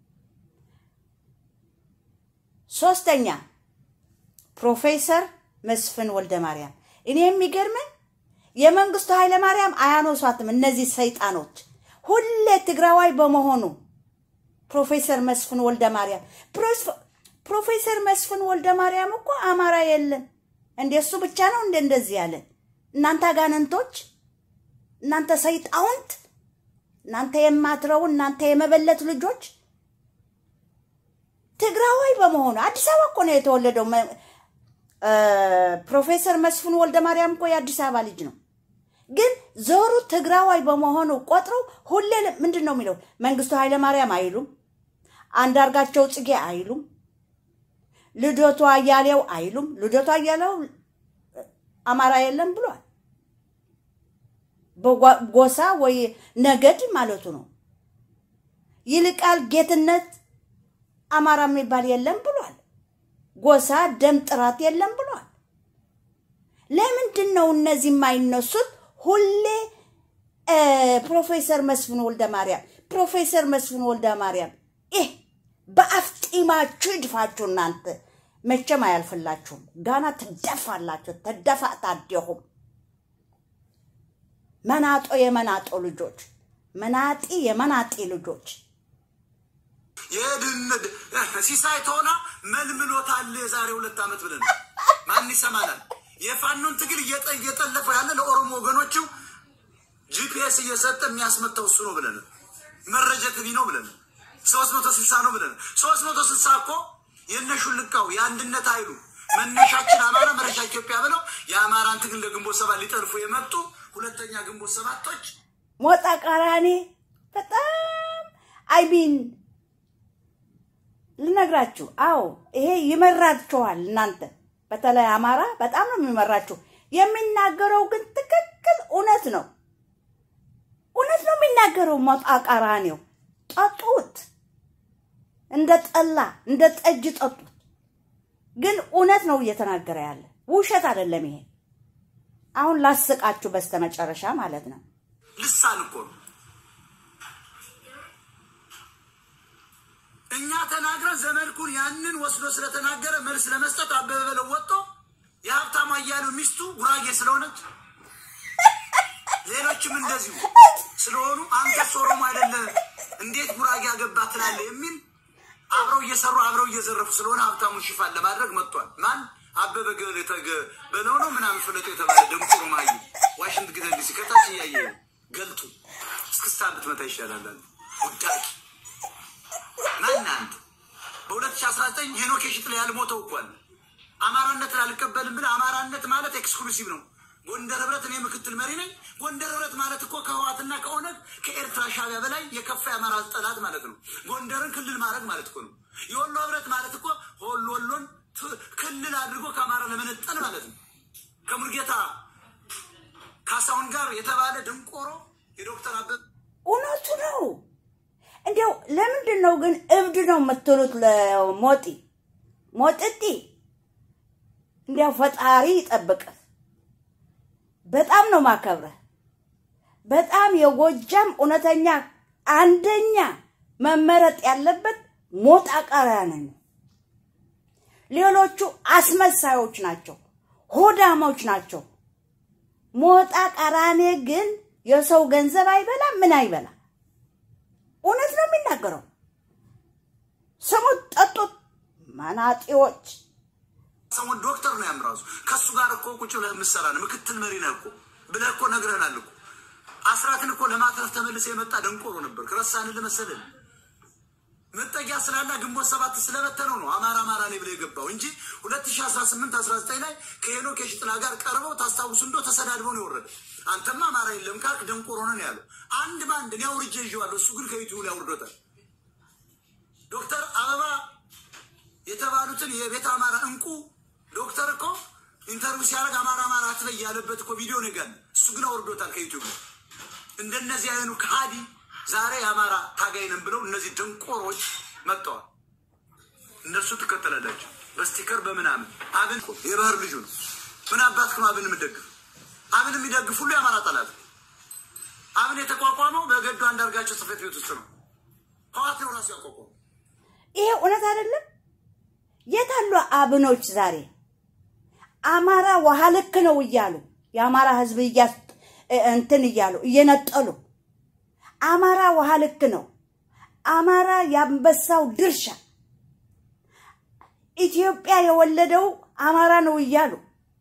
C: ሶስተኛ ፕሮፌሰር መስፍን ወልደ ማርያም። እኔ የሚገርመን የመንግስቱ ኃይለ ማርያም አያኖሷትም እነዚህ ሰይጣኖች ሁሌ ትግራዋይ በመሆኑ ፕሮፌሰር መስፍን ወልደ ማርያም ፕሮፌሰር መስፍን ወልደ ማርያም እኮ አማራ የለም እንደ እሱ ብቻ ነው እንደ እንደዚህ ያለ እናንተ አጋንንቶች፣ እናንተ ሰይጣውንት፣ እናንተ የማትረቡ እናንተ የመበለት ልጆች ትግራዋይ በመሆኑ አዲስ አበባ እኮ ነው የተወለደው። ፕሮፌሰር መስፍን ወልደ ማርያም እኮ የአዲስ አበባ ልጅ ነው። ግን ዞሩ ትግራዋይ በመሆኑ ቆጥረው ሁሌ ምንድን ነው የሚለው? መንግስቱ ኃይለ ማርያም አይሉም፣ አንዳርጋቸው ጽጌ አይሉም፣ ልደቱ አያሌው አይሉም። ልደቱ አያሌው አማራ የለም ብሏል። በጎሳ ወይ ነገድ ማለቱ ነው። ይልቃል ጌትነት አማራ የሚባል የለም ብሏል። ጎሳ ደም ጥራት የለም ብሏል። ለምንድን ነው እነዚህ የማይነሱት? ሁሌ ፕሮፌሰር መስፍን ወልደ ማርያም ፕሮፌሰር መስፍን ወልደ ማርያም ይህ በአፍጢማችሁ ይድፋችሁ። እናንተ መቼም አያልፍላችሁም። ጋና ትደፋላችሁ። ተደፋ ታደሁም መናጦ የመናጦ ልጆች መናጢ የመናጢ ልጆች
I: የድህነት ሲሳይ ተሆና መልምሎታል። የዛሬ ሁለት ዓመት ብለን ማን ይሰማናል? የፋኖን ትግል እየጠለፈው ያለ ለኦሮሞ ወገኖቹ ጂፒኤስ እየሰጠ የሚያስመታው እሱ ነው ብለን መረጃ ትቢ ነው ብለን ሶስት መቶ ስልሳ ነው ብለን ሶስት መቶ ስልሳ እኮ የነሹ ልቃው የአንድነት ኃይሉ መነሻችን አማራ መረሻ ኢትዮጵያ ብለው የአማራን ትግል ለግንቦት ሰባት ሊጠልፉ የመጡ ሁለተኛ ግንቦት ሰባቶች
C: ሞጣ ቃራኔ በጣም አይሚን ልነግራችሁ። አዎ ይሄ ይመራችኋል። እናንተ በተለይ አማራ በጣም ነው የሚመራችሁ። የሚናገረው ግን ትክክል እውነት ነው፣ እውነት ነው የሚናገረው። ሞጣ ቃራኔው ጠጡት፣ እንደ ጠላ እንደ ጠጅ ጠጡት። ግን እውነት ነው እየተናገረ ያለ ውሸት አይደለም። ይሄ አሁን ላስቃችሁ በስተመጨረሻ ማለት ነው።
I: ልሳን እኮ ነው። እኛ ተናግረን ዘመድኩን ያንን ወስዶ ስለተናገረ መልስ ለመስጠት አበበ በለው ወጥቶ የሀብታሙ አያሌው ሚስቱ ጉራጌ ስለሆነች ሌሎችም እንደዚሁ ስለሆኑ አንተስ ኦሮሞ አይደለ እንዴት ጉራጌ አገባ ትላለህ የሚል አብረው እየሰሩ አብረው እየዘረፉ ስለሆነ ሀብታሙን ሽፋን ለማድረግ መጥቷል። ማን አበበ ገለተገ በለው ነው ምናምን ፍለጦ የተባለ ደንቆሮ ማዩ ዋሽንግተን ዲሲ ከታች እያየ ገልጡ እስክስታ ብትመታ ይሻላል አለ ውዳቂ ማን አንተ በሁለት ሺ አስራ ዘጠኝ ሄኖክ የሽጥላ ያልሞተው እኮ አለ አማራነትን አልቀበልም ብለህ አማራነት ማለት ኤክስክሉሲቭ ነው። ጎንደር ህብረት እኔ ምክትል መሪ ነኝ። ጎንደር ህብረት ማለት እኮ ከህዋትና ከኦነግ ከኤርትራ ሻቢያ በላይ የከፋ የአማራ ጠላት ማለት ነው። ጎንደርን ክልል ማድረግ ማለት እኮ ነው። የወሎ ህብረት ማለት እኮ ወሎ ወሎን ክልል አድርጎ ከአማራ ለመነጠል ማለት ነው። ከሙልጌታ ካሳሁን ጋር የተባለ ድንቆሮ የዶክተር አበበ
C: እውነቱ ነው። እንዲያው ለምንድን ነው ግን እብድ ነው የምትሉት? ለሞጢ ሞጥጢ እንዲያው ፈጣሪ ይጠብቅህ። በጣም ነው ማከብረህ። በጣም የጎጃም እውነተኛ አንደኛ መመረጥ ያለበት ሞጣ ቀራኒ ነው። ሌሎቹ አስመሳዮች ናቸው፣ ሆዳሞች ናቸው። ሞጣ ቀራኔ ግን የሰው ገንዘብ አይበላ ምን አይበላ፣ እውነት ነው የሚናገረው። ስሙት፣ ጠጡት፣ መናጢዎች።
A: ሰሞን ዶክተር ነው ያምራሱ ከእሱ ጋር እኮ ቁጭ ብለህ የምትሰራ ነው ምክትል መሪ ነህ እኮ ብለህ እኮ ነግረህናል እኮ አስራትን እኮ ለማትረፍ ተመልሰ የመጣ ደንቆሮ ነበር። ረሳን ልመሰልን መጠጊያ ስላላ ግንቦት ሰባት ስለበተነው ነው አማራ አማራ ነኝ ብሎ የገባው እንጂ ሁለት ሺ አስራ ስምንት አስራ ዘጠኝ ላይ ከሄኖክ የሽጥላ ጋር ቀርበው ታስታውሱ እንዶ ተሰዳድበው ነው የወረደ። አንተማ አማራ የለም ካልክ ደንቆሮ ነን ያለው አንድ በአንድ እኔ አውርጄ ይዤዋለሁ። እሱ ግን ከዩቲዩብ ላይ አውርዶታል። ዶክተር አበባ የተባሉትን የቤተ አማራ እንቁ ዶክተር እኮ ኢንተርቪው ሲያደርግ አማራ አማራ አትበይ ያለበት እኮ ቪዲዮ ነጋል። እሱ ግን አውርዶታል ከዩቲዩብ ላይ። እንደነዚህ አይኑ ከሃዲ ዛሬ የአማራ ታጋይ ነን ብለው እነዚህ ደንቆሮች መጥተዋል። እነሱ ትከተላላቸው በስቲከር በምናምን አብን የባህር ልጁ ነው። ምን አባት ነው አብን የምደግፍ? አብን የሚደግፍ ሁሉ የአማራ ጠላት። አብን የተቋቋመው በገዱ አንዳርጋቸው ጽሕፈት ቤት ውስጥ ነው። ህዋት ነው ራሱ ያቋቋመው።
C: ይሄ እውነት አይደለም? የት አሉ አብኖች ዛሬ አማራ ውሃ ልክ ነው እያሉ የአማራ ህዝብ እያስ እንትን እያሉ እየነጠሉ አማራ ውሃ ልክ ነው፣ አማራ የአንበሳው ድርሻ፣ ኢትዮጵያ የወለደው አማራ ነው እያሉ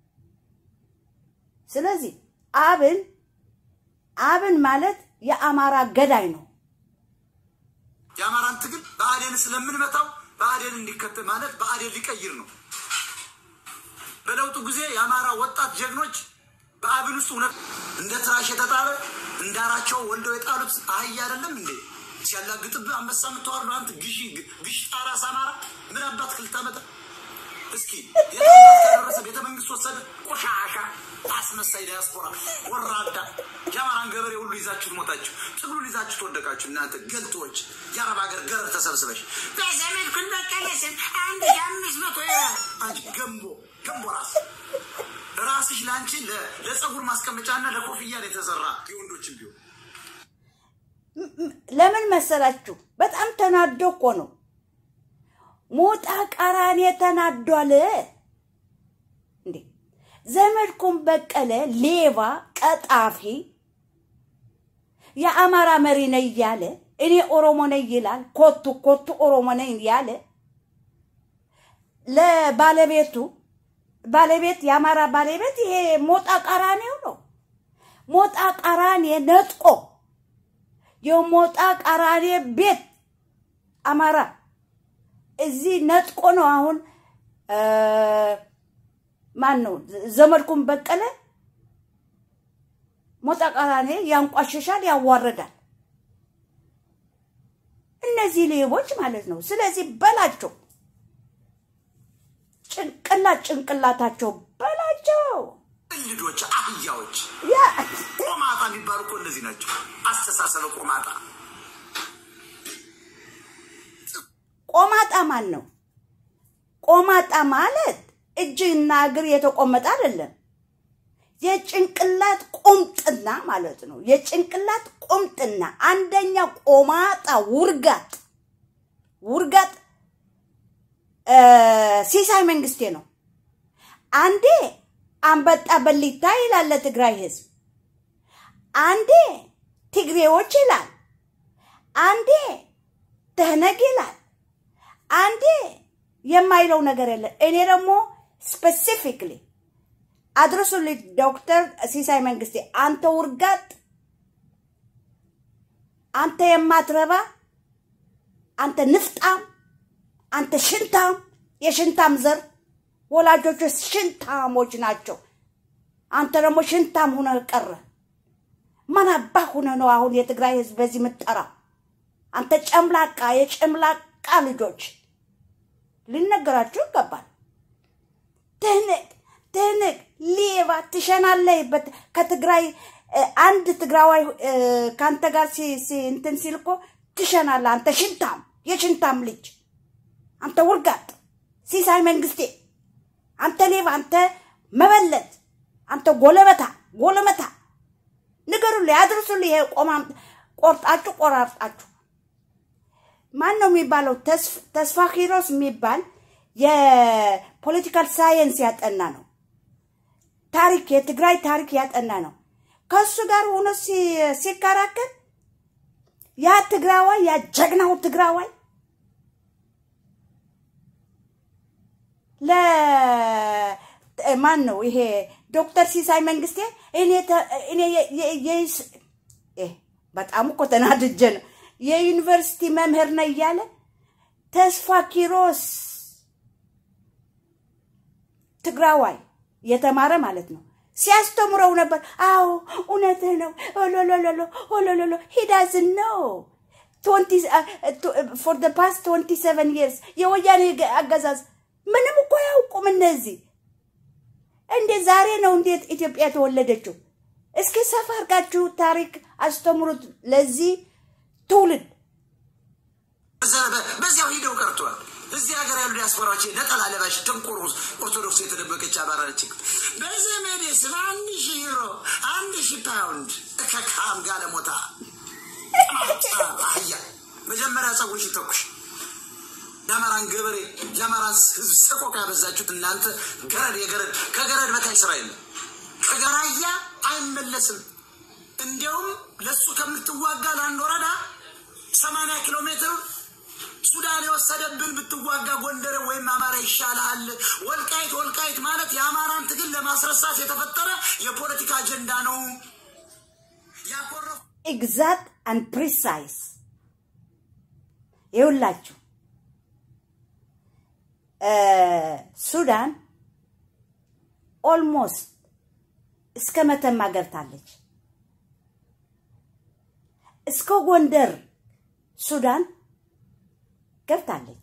C: ስለዚህ አብን አብን ማለት የአማራ ገዳይ ነው።
A: የአማራን ትግል በአዴን ስለምንመታው በአዴን እንዲከተል ማለት በአዴን ሊቀይር ነው። በለውጡ ጊዜ የአማራ ወጣት ጀግኖች በአብን ውስጥ እውነት እንደ ትራሽ የተጣለ እንዳራቸው ወልደው የጣሉት አህያ አይደለም እንዴ? ሲያላግጥብህ አንበሳ የምትዋርዱ አንተ ግዢ ግሽ ጣራስ አማራ ምን አባት ክልታ መጣ እስኪ የተደረሰ ቤተ መንግስት ወሰደ። ቆሻሻ አስመሳይ ዲያስፖራ ወራዳ የአማራን ገበሬ ሁሉ ይዛችሁ ሞታችሁ፣ ትግሉን ይዛችሁ ተወደቃችሁ። እናንተ ገልቶች የአረብ ሀገር ገረድ ተሰብስበሽ በዘመድ ኩን በቀለስን አንድ የአምስት መቶ አንቺ ገንቦ ገንቦ ራስ ራስሽ ለአንቺ ለጸጉር ማስቀመጫና ለኮፍያ የተሰራ የወንዶችን ቢሆን
C: ለምን መሰላችሁ? በጣም ተናዶ እኮ ነው። ሞጣ ቀራኔ ተናዷል እንዴ! ዘመድኩን በቀለ ሌባ፣ ቀጣፊ፣ የአማራ መሪ ነኝ እያለ እኔ ኦሮሞ ነኝ ይላል። ኮቱ ኮቱ ኦሮሞ ነኝ ያለ ለባለቤቱ ባለቤት የአማራ ባለቤት ይሄ ሞጣ ቀራኔው ነው። ሞጣ ቀራኔ ነጥቆ የሞጣ ቀራኔ ቤት አማራ እዚህ ነጥቆ ነው አሁን ማን ነው ዘመድኩን በቀለ ሞጣ ቀራኔ ያንቋሽሻል፣ ያዋርዳል። እነዚህ ሌቦች ማለት ነው። ስለዚህ በላቸው ጭንቅላት ጭንቅላታቸው በላቸው።
A: ልጆች አህያዎች
C: ያ
A: ቆማጣ የሚባሉ እኮ እነዚህ ናቸው። አስተሳሰበ ቆማጣ
C: ቆማጣ ማን ነው? ቆማጣ ማለት እጅና እግር የተቆመጠ አይደለም። የጭንቅላት ቁምጥና ማለት ነው። የጭንቅላት ቁምጥና አንደኛ ቆማጣ ውርጋጥ ውርጋጥ ሲሳይ መንግስቴ ነው። አንዴ አንበጣ በሊታ ይላል ለትግራይ ህዝብ፣ አንዴ ትግሬዎች ይላል፣ አንዴ ትህነግ ይላል፣ አንዴ የማይለው ነገር የለም። እኔ ደግሞ ስፔሲፊክሊ አድርሱልኝ ዶክተር ሲሳይ መንግስቴ፣ አንተ ውርጋጥ፣ አንተ የማትረባ፣ አንተ ንፍጣም፣ አንተ ሽንታም፣ የሽንታም ዘር ወላጆች ሽንታሞች ናቸው። አንተ ደግሞ ሽንታም ሁነ ቀረ። ማን አባህ ሁነ ነው አሁን የትግራይ ህዝብ በዚህ ምጠራ? አንተ ጨምላቃ፣ የጨምላቃ ልጆች ሊነገራችሁ ይገባል። ትህንቅ ትህንቅ ሌባ ትሸናለህበት ከትግራይ አንድ ትግራዋይ ከአንተ ጋር እንትን ሲል እኮ ትሸናለህ። አንተ ሽንታም፣ የሽንታም ልጅ አንተ ውርጋጥ ሲሳይ መንግስቴ፣ አንተ ሌባ፣ አንተ መበለት፣ አንተ ጎለበታ ጎለመታ፣ ንገሩልኝ፣ አድርሱልኝ። ይሄ ቆማም ቆርጣችሁ ቆራርጣችሁ ማን ነው የሚባለው? ተስፋ ኪሮስ የሚባል የፖለቲካል ሳይንስ ያጠና ነው። ታሪክ የትግራይ ታሪክ ያጠና ነው። ከሱ ጋር ሆኖ ሲከራከር ያ ትግራዋይ ያ ጀግናው ትግራዋይ ለማን ነው ይሄ ዶክተር ሲሳይ መንግስቴ እኔ ተ- እኔ የ- የ- የይስ- እ፣ በጣም እኮ ተናድጄ ነው የዩኒቨርሲቲ መምህር ነው እያለ ተስፋ ኪሮስ ትግራዋይ የተማረ ማለት ነው ሲያስተምረው ነበር። አዎ እውነትህ ነው። ኦሎሎሎሎ ኦሎሎሎ ሂዳዝን ነው ፎር ደ ፓስት ትወንቲ ሰቨን ይርስ የወያኔ ገ- አገዛዝ ምንም እኮ አያውቁም እነዚህ። እንዴ ዛሬ ነው እንዴት ኢትዮጵያ የተወለደችው? እስኪ ሰፋ አድርጋችሁ ታሪክ አስተምሩት ለዚህ ትውልድ።
J: በዚያው ሂደው ቀርቷል። እዚህ ሀገር ያሉ ዲያስፖራዎች ነጠላ ለባሽ ደንቆሮ ኦርቶዶክስ የተደበቀች አማራ ነች። በዘመዴ ስም አንድ ሺህ ዩሮ አንድ ሺህ ፓውንድ ከካም ጋለሞታ አህያ መጀመሪያ ጸጉሽ ተኩሽ የአማራን ገበሬ የአማራን ህዝብ ሰቆቃ ያበዛችሁት እናንተ ገረድ የገረድ ከገረድ በታች ስራ የለም። ከገራያ አይመለስም። እንዲያውም ለሱ ከምትዋጋ ለአንድ ወረዳ ሰማንያ ኪሎ ሜትር ሱዳን የወሰደብን ብትዋጋ ጎንደር ወይም አማራ ይሻልሃል። ወልቃይት ወልቃይት ማለት የአማራን ትግል ለማስረሳት የተፈጠረ የፖለቲካ አጀንዳ ነው። ያኮረፉ
C: ኤግዛክት አንድ ፕሪሳይስ ይውላችሁ ሱዳን ኦልሞስት እስከ መተማ ገብታለች። እስከ ጎንደር ሱዳን ገብታለች።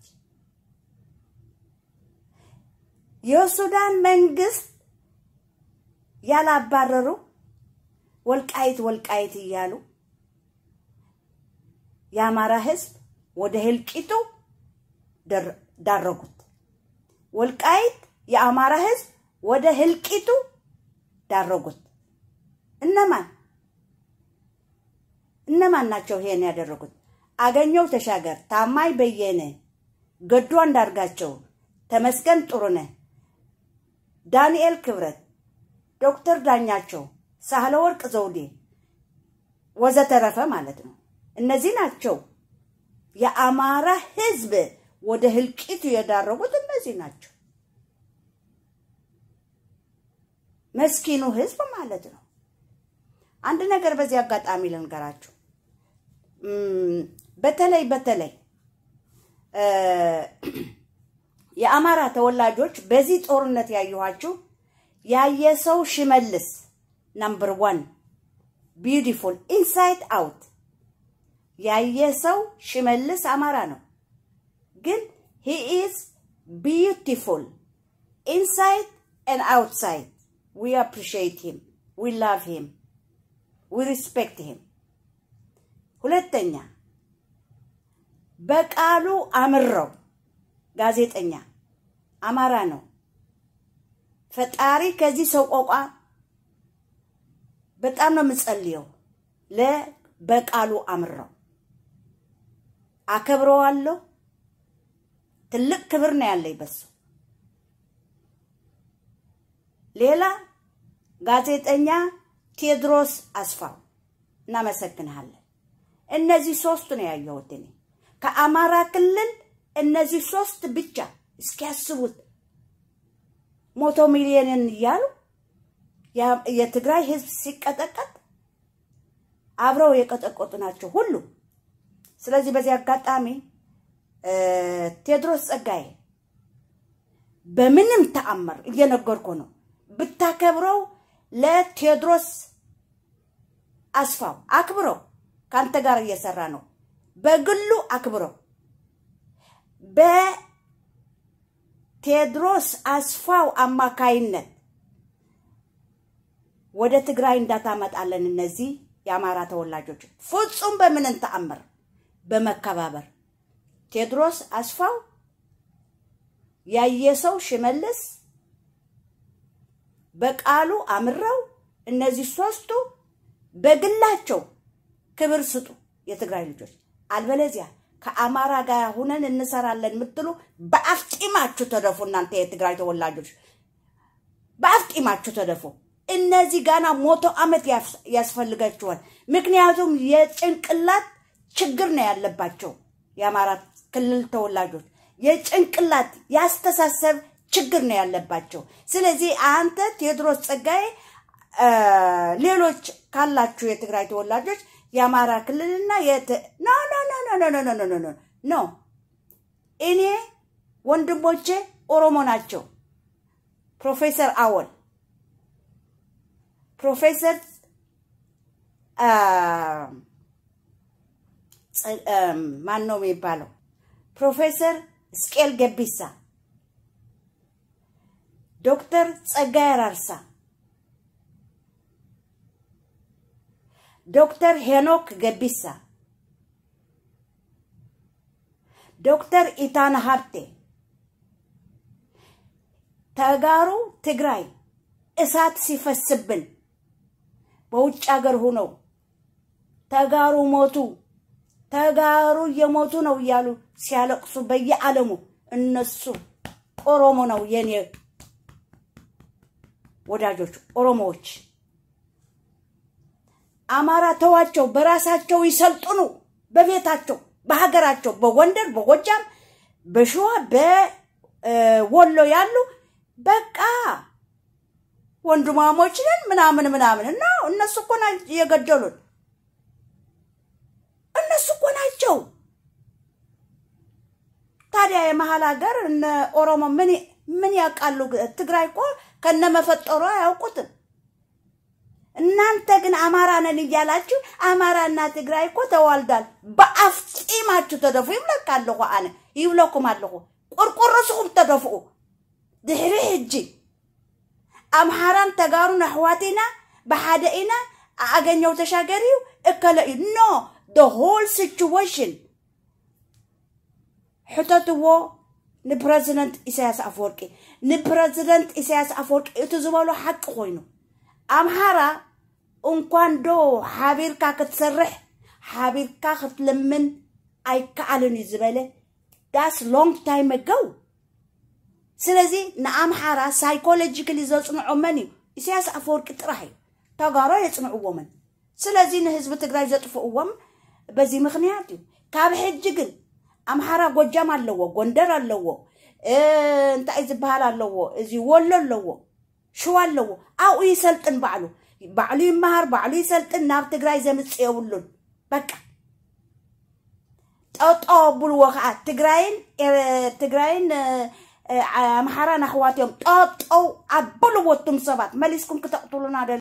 C: የሱዳን መንግስት ያላባረሩ ወልቃይት ወልቃይት እያሉ የአማራ ህዝብ ወደ ህልቂቱ ደር- ዳረጉት። ወልቃይት የአማራ ህዝብ ወደ ህልቂቱ ዳረጉት። እነማን እነማን ናቸው ይሄን ያደረጉት? አገኘው ተሻገር፣ ታማኝ በየነ፣ ገዱ አንዳርጋቸው፣ ተመስገን ጥሩነህ፣ ዳንኤል ክብረት፣ ዶክተር ዳኛቸው፣ ሳህለ ወርቅ ዘውዴ ወዘተረፈ ማለት ነው። እነዚህ ናቸው የአማራ ህዝብ ወደ ህልቂቱ የዳረጉት እነዚህ ናቸው። መስኪኑ ህዝብ ማለት ነው። አንድ ነገር በዚህ አጋጣሚ ልንገራችሁ። እም፣ በተለይ በተለይ እ፣ የአማራ ተወላጆች በዚህ ጦርነት ያየኋችሁ ያየሰው ሽመልስ ናምበር ዋን ቢዩቲፉል ኢንሳይድ አውት ያየሰው ሽመልስ አማራ ነው፣ ግን ሂ ኢዝ ቢዩቲፉል ኢንሳይድ and outside. We appreciate him. We love him. We respect him. ሁለተኛ በቃሉ አምረው ጋዜጠኛ አማራ ነው። ፈጣሪ ከዚህ ሰው ቆቋ በጣም ነው የምጸልየው። ለበቃሉ አምረው አከብረዋለሁ። ትልቅ ክብር ነው ያለኝ በሱ። ሌላ ጋዜጠኛ ቴዎድሮስ አስፋው እናመሰግንሃለን። እነዚህ ሶስቱ ነው ያየሁት እኔ ከአማራ ክልል እነዚህ ሶስት ብቻ እስኪያስቡት ሞቶ ሚሊዮንን እያሉ ያ- የትግራይ ህዝብ ሲቀጠቀጥ አብረው የቀጠቀጡ ናቸው ሁሉ። ስለዚህ በዚህ አጋጣሚ እ፣ ቴዎድሮስ ጸጋዬ በምንም ተአምር እየነገርኩ ነው ብታከብረው ለቴዎድሮስ አስፋው አክብረው ከአንተ ጋር እየሰራ ነው። በግሉ አክብረው በቴዎድሮስ አስፋው አማካይነት ወደ ትግራይ እንዳታመጣለን እነዚህ የአማራ ተወላጆች ፍጹም በምንም ተአምር በመከባበር ቴዎድሮስ አስፋው ያየሰው ሽመልስ በቃሉ አምረው እነዚህ ሶስቱ በግላቸው ክብር ስጡ የትግራይ ልጆች። አልበለዚያ ከአማራ ጋር ሁነን እንሰራለን የምትሉ በአፍጢማችሁ ተደፉ። እናንተ የትግራይ ተወላጆች በአፍጢማችሁ ተደፉ። እነዚህ ጋና ሞቶ አመት ያስ- ያስፈልጋችኋል። ምክንያቱም የጭንቅላት ችግር ነው ያለባቸው የአማራ ክልል ተወላጆች የጭንቅላት ያስተሳሰብ ችግር ነው ያለባቸው። ስለዚህ አንተ ቴዎድሮስ ጸጋዬ አ፣ ሌሎች ካላችሁ የትግራይ ተወላጆች የአማራ ክልልና የት ኖ ኖ ኖ ኖ ኖ ኖ ኖ ኖ ኖ ኖ እኔ ወንድሞቼ ኦሮሞ ናቸው። ፕሮፌሰር አወል ፕሮፌሰር አ፣ ጸ- አም፣ ማን ነው የሚባለው? ፕሮፌሰር ስቄል ገቢሳ፣ ዶክተር ጸጋይ አራርሳ፣ ዶክተር ሄኖክ ገቢሳ፣ ዶክተር ኢታና ሀብቴ ተጋሩ ትግራይ እሳት ሲፈስብን በውጭ ሀገር ሁነው ተጋሩ ሞቱ ተጋሩ እየሞቱ ነው እያሉ ሲያለቅሱ በየዓለሙ እነሱ ኦሮሞ ነው የኔ ወዳጆች ኦሮሞዎች። አማራ ተዋቸው፣ በራሳቸው ይሰልጥኑ፣ በቤታቸው በሀገራቸው፣ በጎንደር፣ በጎጃም፣ በሸዋ፣ በወሎ ያሉ በቃ ወንድማሞች ነን ምናምን ምናምን እና እነሱ እኮ ናቸው የገደሉን። እነሱ እኮ ናቸው። ታዲያ የመሀል ሀገር እነ ኦሮሞ ምን ምን ያውቃሉ? ትግራይ እኮ ከነመፈጠሩ አያውቁትም። እናንተ ግን አማራ ነን እያላችሁ አማራና ትግራይ እኮ ተዋልዳል። በአፍ ጢማችሁ ተደፉ። ይብለካ ኣለኹ ኣነ ይብለኩም ኣለኹ ቁርቁርስኩም ተደፍኡ ድሕሪ ሕጂ ኣምሓራን ተጋሩን ኣሕዋትና ብሓደ ኢና ኣገኘው ተሻገር እዩ እከለ እዩ ኖ ደ ሆል ሲቹዌሽን ሕተትዎ ንፕረዚደንት ኢሳያስ ኣፈወርቂ ንፕረዚደንት ኢሳያስ ኣፈወርቂ እቲ ዝበሎ ሓቂ ኮይኑ ኣምሓራ እንኳን ዶ ሓቢርካ ክትሰርሕ ሓቢርካ ክትልምን ኣይከኣልን እዩ ዝበለ ዳስ ሎንግ ታይም ኣገው ስለዚ ንኣምሓራ ሳይኮሎጂካሊ ዘፅንዖ መን እዩ ኢሳያስ ኣፈወርቂ ጥራሕ እዩ ተጋሮ የፅንዕዎምን ስለዚ ንህዝቢ ትግራይ ዘጥፍእዎም በዚ ምክንያት እዩ ካብ ሕጂ ግን ኣምሓራ ጎጃም ኣለዎ ጎንደር ኣለዎ እ፣ እንታይ ዝበሃል ኣለዎ እዚ ወሎ ኣለዎ ሽዋ ኣለዎ ኣብኡ ይሰልጥን ባዕሉ ባዕሉ ይመሃር ባዕሉ ይሰልጥን ናብ ትግራይ ዘምፅእ የብሉን በቃ ጠጠው ኣብልዎ ከዓ ትግራይን ኤ- ትግራይን እ፣ እ፣ ኣምሓራን ኣሕዋት እዮም ጠጠው ኣበልዎ እቱም ሰባት መሊስኩም ክተቕትሉና